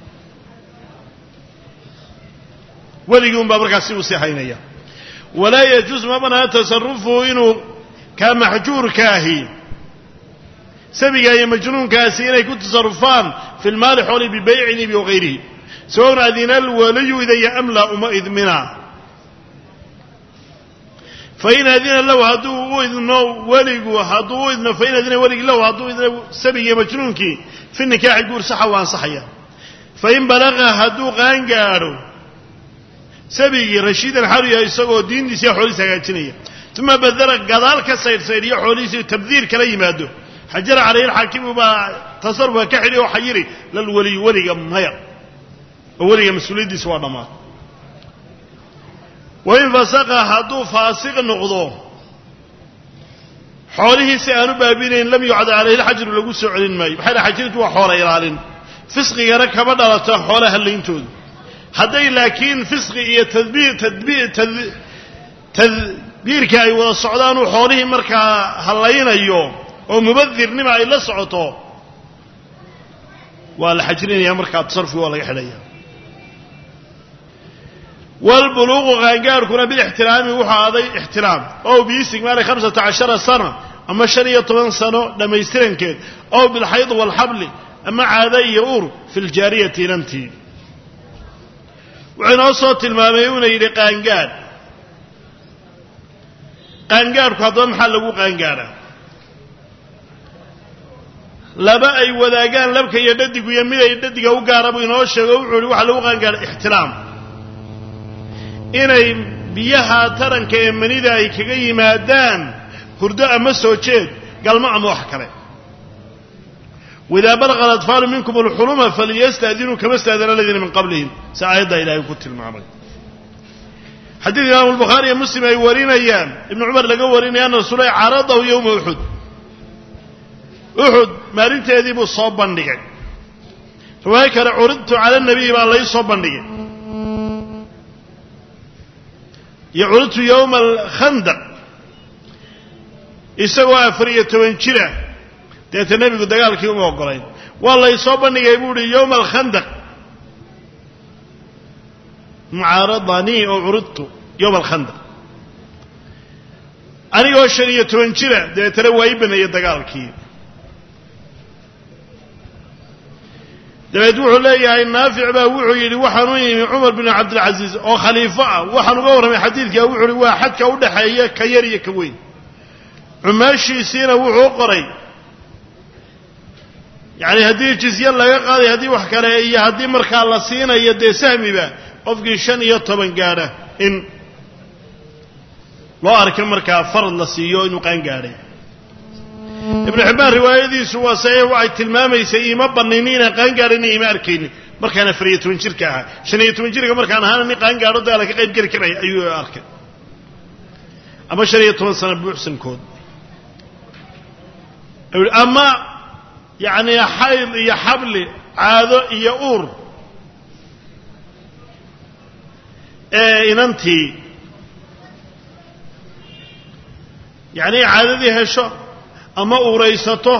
[SPEAKER 1] weligii unbaa markaas si usii haynaya walaa yajuus ma banaa tasarufuhu inuu kaa maxjuurkaahi sabiga iyo majnuunkaasi inay ku tasarufaan fi lmaali xooli bibaycin ibi wagayrihi sawaun adina alwaliyu idaya am laa uma idmina fain adina lahu hadduu u idno weligu hadduu u idno fain adina weligi lahu hadduu idno sabigiiyo majnuunkii fi nikaaxi guur saxa waa ansaxaya fain balaqa hadduu qaangaadho sabigii rashiidan xalu yahay isagoo diintiisa iyo xoolihiisa hagaajinaya uma badala gadaal ka saydhsaydhiyo xoolihiisi tabdiir kala yimaado xajara calayhi alxaakimu baa tasarufka ka xidhi oo xayiri lalweliyu weliga maya oo weliga mas-uuliyaddiisa waa dhammaan wain fasaqa hadduu faasiq noqdo xoolihiisi aanu baabinayn lam yucad calayhi alxajru lagu soo celin maayo maxay dhaha xajirintu waa xoola ilaalin fisqigana kama dhalata xoola hallayntooda hadday laakiin fisqi iyo tadbiir tadbiir tadbiirka ay wada socdaan uu xoolihii markaa hallaynayo oo mubadirnima ay la socoto waa la xajrinaya markaa tasarufki waa laga xidhaya wlbuluuqu qaangaarhkuna bilixtiraami wuxuu aaday ixtiraam ow biistigmaali hamsata cashara sana ama shan iyo toban sano dhammaystirankeed ow bilxayd waalxabli ama caada iyo ur fi ljaariyati inantii wuxuu inoo soo tilmaamay uuna yidhi qaangaadh qaangaadhku haddaba maxaa lagu qaangaadhaa laba ay wadaagaan labka iyo dhadigu iyo mid ay dhadiga u gaara buu inoo sheego wuxuu yihi waxaa lagu qaangaadha ixtiraam inay biyaha taranka ee manida ay kaga yimaadaan hurdo ama soo jeed galmo ama wax kale waidaa balaqa alatfaalu minkum alxuluma faliyasta'dinuu kama sta'dana aladiina min qablihim si aayaddaa ilaahay ku tilmaamay xadiid imaamu albukhaari iyo muslim ay warinayaan ibnu cumar laga warinaya ana rasuula caradahu yowma uxud uxud maalinteedii buu soo bandhigay riwaayo kale curidtu cala nabiyi baa lay soo bandhigay iyo curidtu yowma alkhandaq isagoo afar iyo toban jira deeta nebigu dagaalkii uma ogolayn waa lay soo bandhigay buu uhi yowma alkhandaq mucaaradanii oo curidtu yowma alkhandaq anigoo shan iyo toban jira dabeetana waa ii baneeyey dagaalkii dabeed wuxuu leeyahay naafic baa wuxuu yidhi waxaan u yimi cumar bin cabdilcasiis oo khaliifo ah waxaan uga warramay xadiidkaa wuxuu uhi waa xadka u dhexeeya ka yar iyo ka weyn cumaashiisiina wuxuu qoray yacani haddii jizye laga qaaday haddii wax kale iyo haddii markaa la siinayo dee sahmiba qofkii shan iyo toban gaadha in loo arka markaa farad la siiyo inuu qaan gaadhay ibnu xibbaan riwaayadiisu waa saxiix waxay tilmaamaysay iima banayni inaan qaan gaadhayni iima arkaynin markaan afar iyo toban jirka ahaa shan iyo toban jirka markaan ahaana nin qaan gaadho dagaala ka qayb geli karaya ayuu arkay ama shan iyo toban sano buuxsankood ama yacnii xayd iyo xabli caado iyo uur ee inantii yacnii caadadii hesho ama uuraysato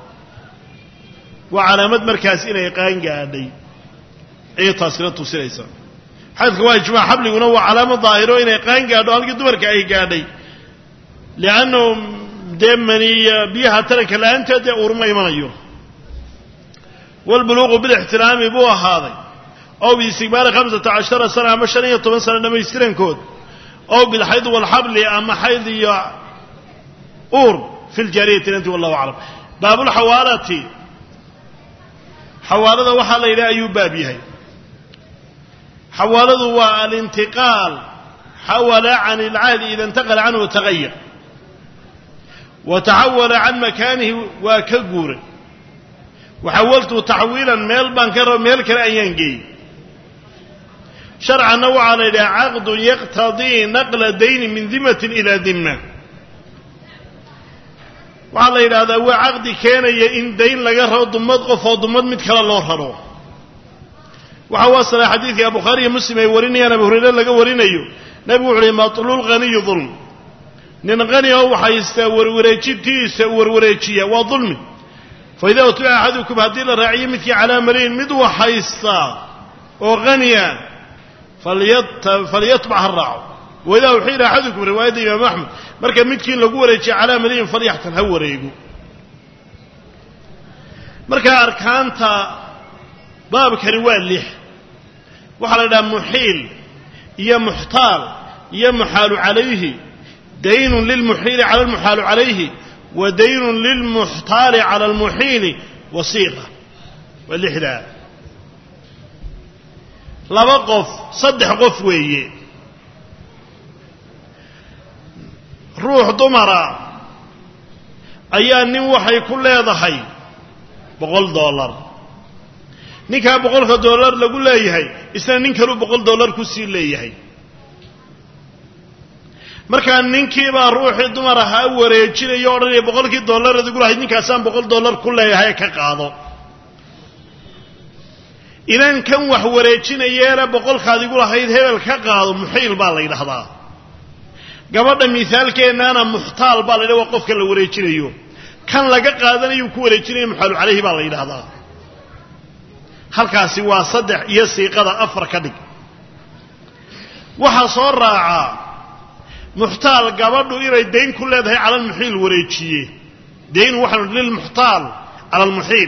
[SPEAKER 1] waa calaamad markaas inay qaan gaadhay ayay taasina tusinaysaa xaydka waa ijmaac xabliguna waa calaamad daahiro inay qaan gaadho halkii dumarka ay gaadhay liannahu dee maniya biyaha taranka la-aanteed dee uurma imanayo waalbuluuqu bilixtiraami buu ahaaday ow biistigbaari khamsata cashara sana ama shan iyo toban sano dhammaystirankood ow bilxayd waalxabli ama xayd iyo uur fi ljaariyati inanti wallahu aclam baabulxawaalati xawaalada waxaa la yidhaha ayuu baab yahay xawaaladu waa alintiqaal xawala can ilcahdi ida intaqala canhu tagayar wa taxawala can makaanihi waa ka guuray waxawaltu taxwiilan meel baan ka raba meel kale ayaan geeyey sharcanna waxaa la yidhaha caqdun yaqtadii naqla dayni min dimatin ilaa dimma waxaa la yidhahdaa waa caqdi keenaya in dayn laga rabo dumad qof oo dumad mid kale loo raro waxa u asalay xadiidka bukhaariiyo muslim ay warinayaan abu hurayre laga warinayo nebigu wuxu uhi matluul haniyu dulm nin qani oo waxaystaa warwareejintiisa warwareejiya waa dulmi fa idaa utbica axadukum haddii la raaciyo midkii calaa mariin mid waxaystaa oo haniya falyatbac ha raaco waidaa uxiila axadukum riwaayadda imaamu axmed marka midkiin lagu wareejiya calaa mariin falyaxtan ha wareego marka arkaanta baabkani waa lix waxaa la idhaha muxiil iyo muxtaal iyo muxaalu calayhi daynun lilmuxiili cala almuxaalu calayhi wa daynun lilmuxtaali cala almuxiili wasiiqa waa lixdaa laba qof saddex qof weeye ruux dumara ayaa nin waxay ku leedahay boqol dollar ninkaa boqolka dollar lagu leeyahay isna nin kaluu boqol dollar ku sii leeyahay markaa ninkiibaa ruuxii dumar ahaa wareejinaya o odhanaya boqolkii dollar adigu lahayd ninkaasaan boqol dollar ku leeyahay ka qaado inan kan wax wareejinayeena boqolkaad igu lahayd hebel ka qaado muxiil baa la yidhahdaa gabadha misaalkeennaana muxtaal baa la yidhahda waa qofka la wareejinayo kan laga qaadanayu ku wareejinaya muxaalu calayhi baa la yidhahdaa halkaasi waa saddex iyo siiqada afar ka dhig waxaa soo raacaa muxtaal gabadhu inay dayn ku leedahay cala almuxiil wareejiye dayn waxaa lilmuxtaal cala almuxiil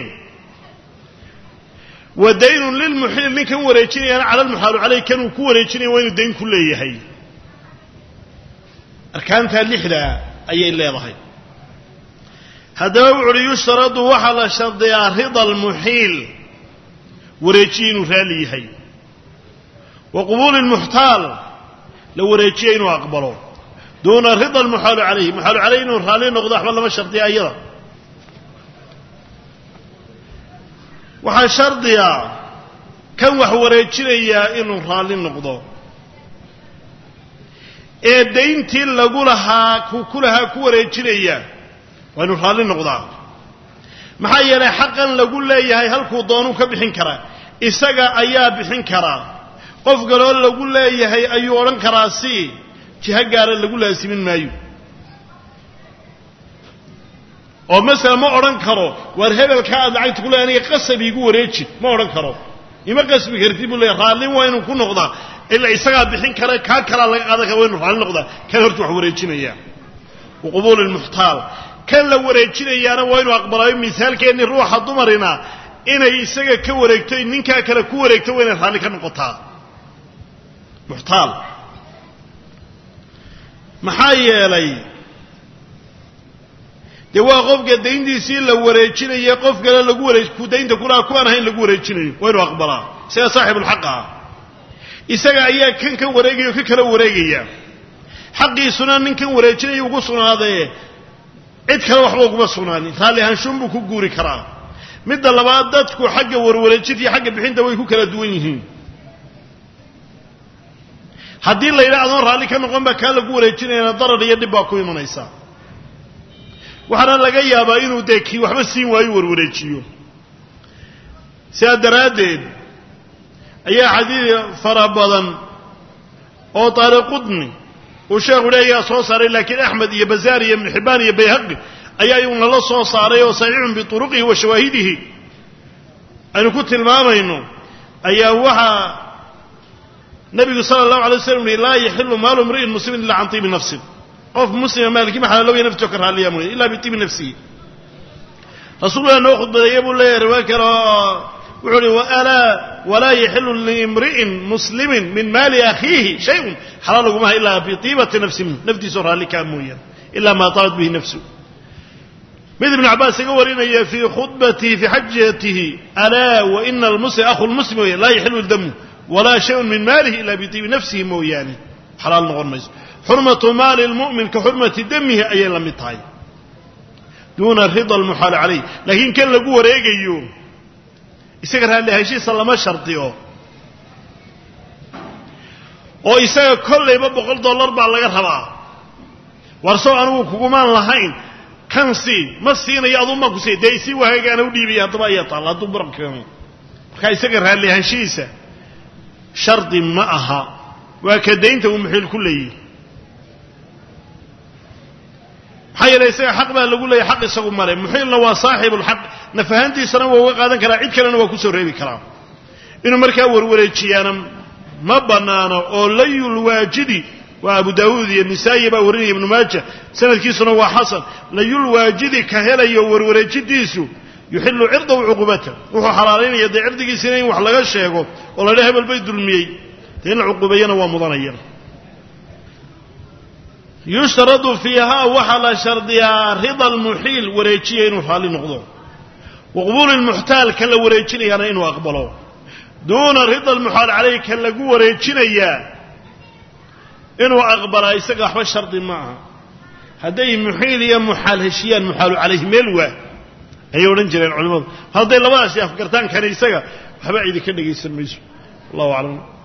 [SPEAKER 1] wa daynun lilmuxiil ninkan wareejinayana cala almuxaalu caleyh kanuu ku wareejinaya waa inuu dayn ku leeyahay arkaantaa lixdaa ayay leedahay haddaba wuxu uhi yushtaradu waxaa la shardiyaa rida almuxiil wareejiye inuu raalli yahay wa qubuuli lmuxtaal la wareejiye inuu aqbalo duuna rida almuxaalu calayhi muxaalu calayhi inuu raalli noqdo waxba lama shardiya ayada waxaa shardiya kan wax wareejinayaa inuu raalli noqdo ee dayntii lagu lahaa ku ku lahaa ku wareejinaya waa inuu raalli noqdaa maxaa yeelay xaqan lagu leeyahay halkuu doonuu ka bixin karaa isaga ayaa bixin karaa qof kaloo lagu leeyahay ayuu odhan karaa si jiho gaara lagu laasimin maayo oo masala ma odhan karo waar hebelka aad lacagta ku leeyahay aniga qasab iigu wareeji ma odhan karo ima qasbi kartid buu leeyahy raallin waa inuu ku noqdaa ilaa isagaa bixin kara kaa kalaa laga qaadan kara waa inuu raalli noqdaa kan horta wax wareejinaya wa qubuuli lmuxtaal kan la wareejinayaana waa inuu aqbalaayo misaalkeennii ruuxa dumarina inay isaga ka wareegto ninkaa kale ku wareegto waa inay raalli ka noqotaa muxtaal maxaa yeelay dee waa qofka dayntiisii la wareejinaya qof kale lagu wareej ku daynta kulaha kuwaan ahayn lagu wareejinayo waa inuu aqbalaa isaga saaxibulxaqa ah isaga ayaa kan kan wareegaya o ka kala wareegaya xaqiisuna ninkan wareejinaya ugu sugnaadee cid kale waxba uguma sugnaanin raalli ahaanshuun buu ku guuri karaa midda labaad dadku xagga warwareejinta iyo xagga bixinta way ku kala duwan yihiin haddii la yidhaha adoon raalli ka noqon baa kaa lagu wareejinayana darar iyo dhib baa ku imanaysa waxaana laga yaabaa inuu dee kii waxba siin waayo warwareejiyo sidaa daraaddeed ayaa xadiid fara badan oo taariqudni uu sheekhu leeyaa soo saaray laakiin axmed iyo bazaar iyo ibnu xibbaan iyo bayhaqi ayaa iyaguna la soo saaray oo saxiixun bituruqihi wa shawaahidihi aynu ku tilmaamayno ayaa waxaa nabigu sala allahu alay waslam yihi laa yaxilu maalu mri'in muslimin illa can tiibi nafsin qof muslima maalkii ma xalaalowaya naftoo ka raalliyaa mooye illa bitiibi nafsihi rasuulullah noo khudbadeeya buu leeyahay riwaa kale oo wuxuu uhi alaa walaa yaxilu liimri'in muslimin min maali akhiihi shayun xalaal lagumaha ilaa bitiibati nafsi minhu naftiisoo raalli kaa mooyaan ilaa maa taabat bihi nafsu mid ibnu cabbaas iga warinaya fii khudbatihi fii xajatihi alaa waina almuslim akhu lmuslim weya laa yaxilu damu walaa shayun min maalihi ila bitiibi nafsihi mooyaane xalaal noqon mayso xurmatu maali lmu'min ka xurmati damihi ayay la mid tahay duuna rida almuxaali calayh laakiin kan lagu wareegayo isaga raalli ahaanshihiisa lama shardiyo oo isaga kollayba boqol dollar baa laga rabaa war sow anigu kugumaan lahayn kan sii ma siinayo aduu maa ku siiy dee isii waagaana u dhiibaya haddaba ayaa taalla hadduu muran keeno marka isaga raalli ahaanshihiisa shardi ma aha waa ka daynta uu muxiil ku leeyihi maxaa yeele isaga xaq baa lagu leeyahy xaq isagu male muxiilna waa saaxibulxaq nafahaantiisana waa uga qaadan karaa cid kalena waa kusoo reebi karaa inuu markaa warwareejiyaana ma bannaano oo layulwaajidi waa abu daawuud iyo nisaa'i baa warinaya ibnu maaja sanadkiisuna waa xasan layulwaajidi ka helayo warwareejidiisu yuxilu cirdahu cuqubata wuxuu xalaalaynaya dee cirdigiisina in wax laga sheego oo la dha hebel bay dulmiyey dee in la cuqubeeyana waa mudanaya yushtaradu fiihaa waxaa la shardiyaa rida almuxiil wareejiya inuu raalli noqdo wa qubuuli lmuxtaal ka la wareejinayaana inuu aqbalo duuna rida almuxaal calayh ka lagu wareejinayaa inuu aqbalaa isaga waxba shardi ma aha hadday muxiil iyo muxaal heshiyaan muxaalu calayhi meel waa ayay odhan jireen culimmadu hadday labadaasi afgartaan kani isaga waxba cidi ka dhegaysan mayso wallahu aclam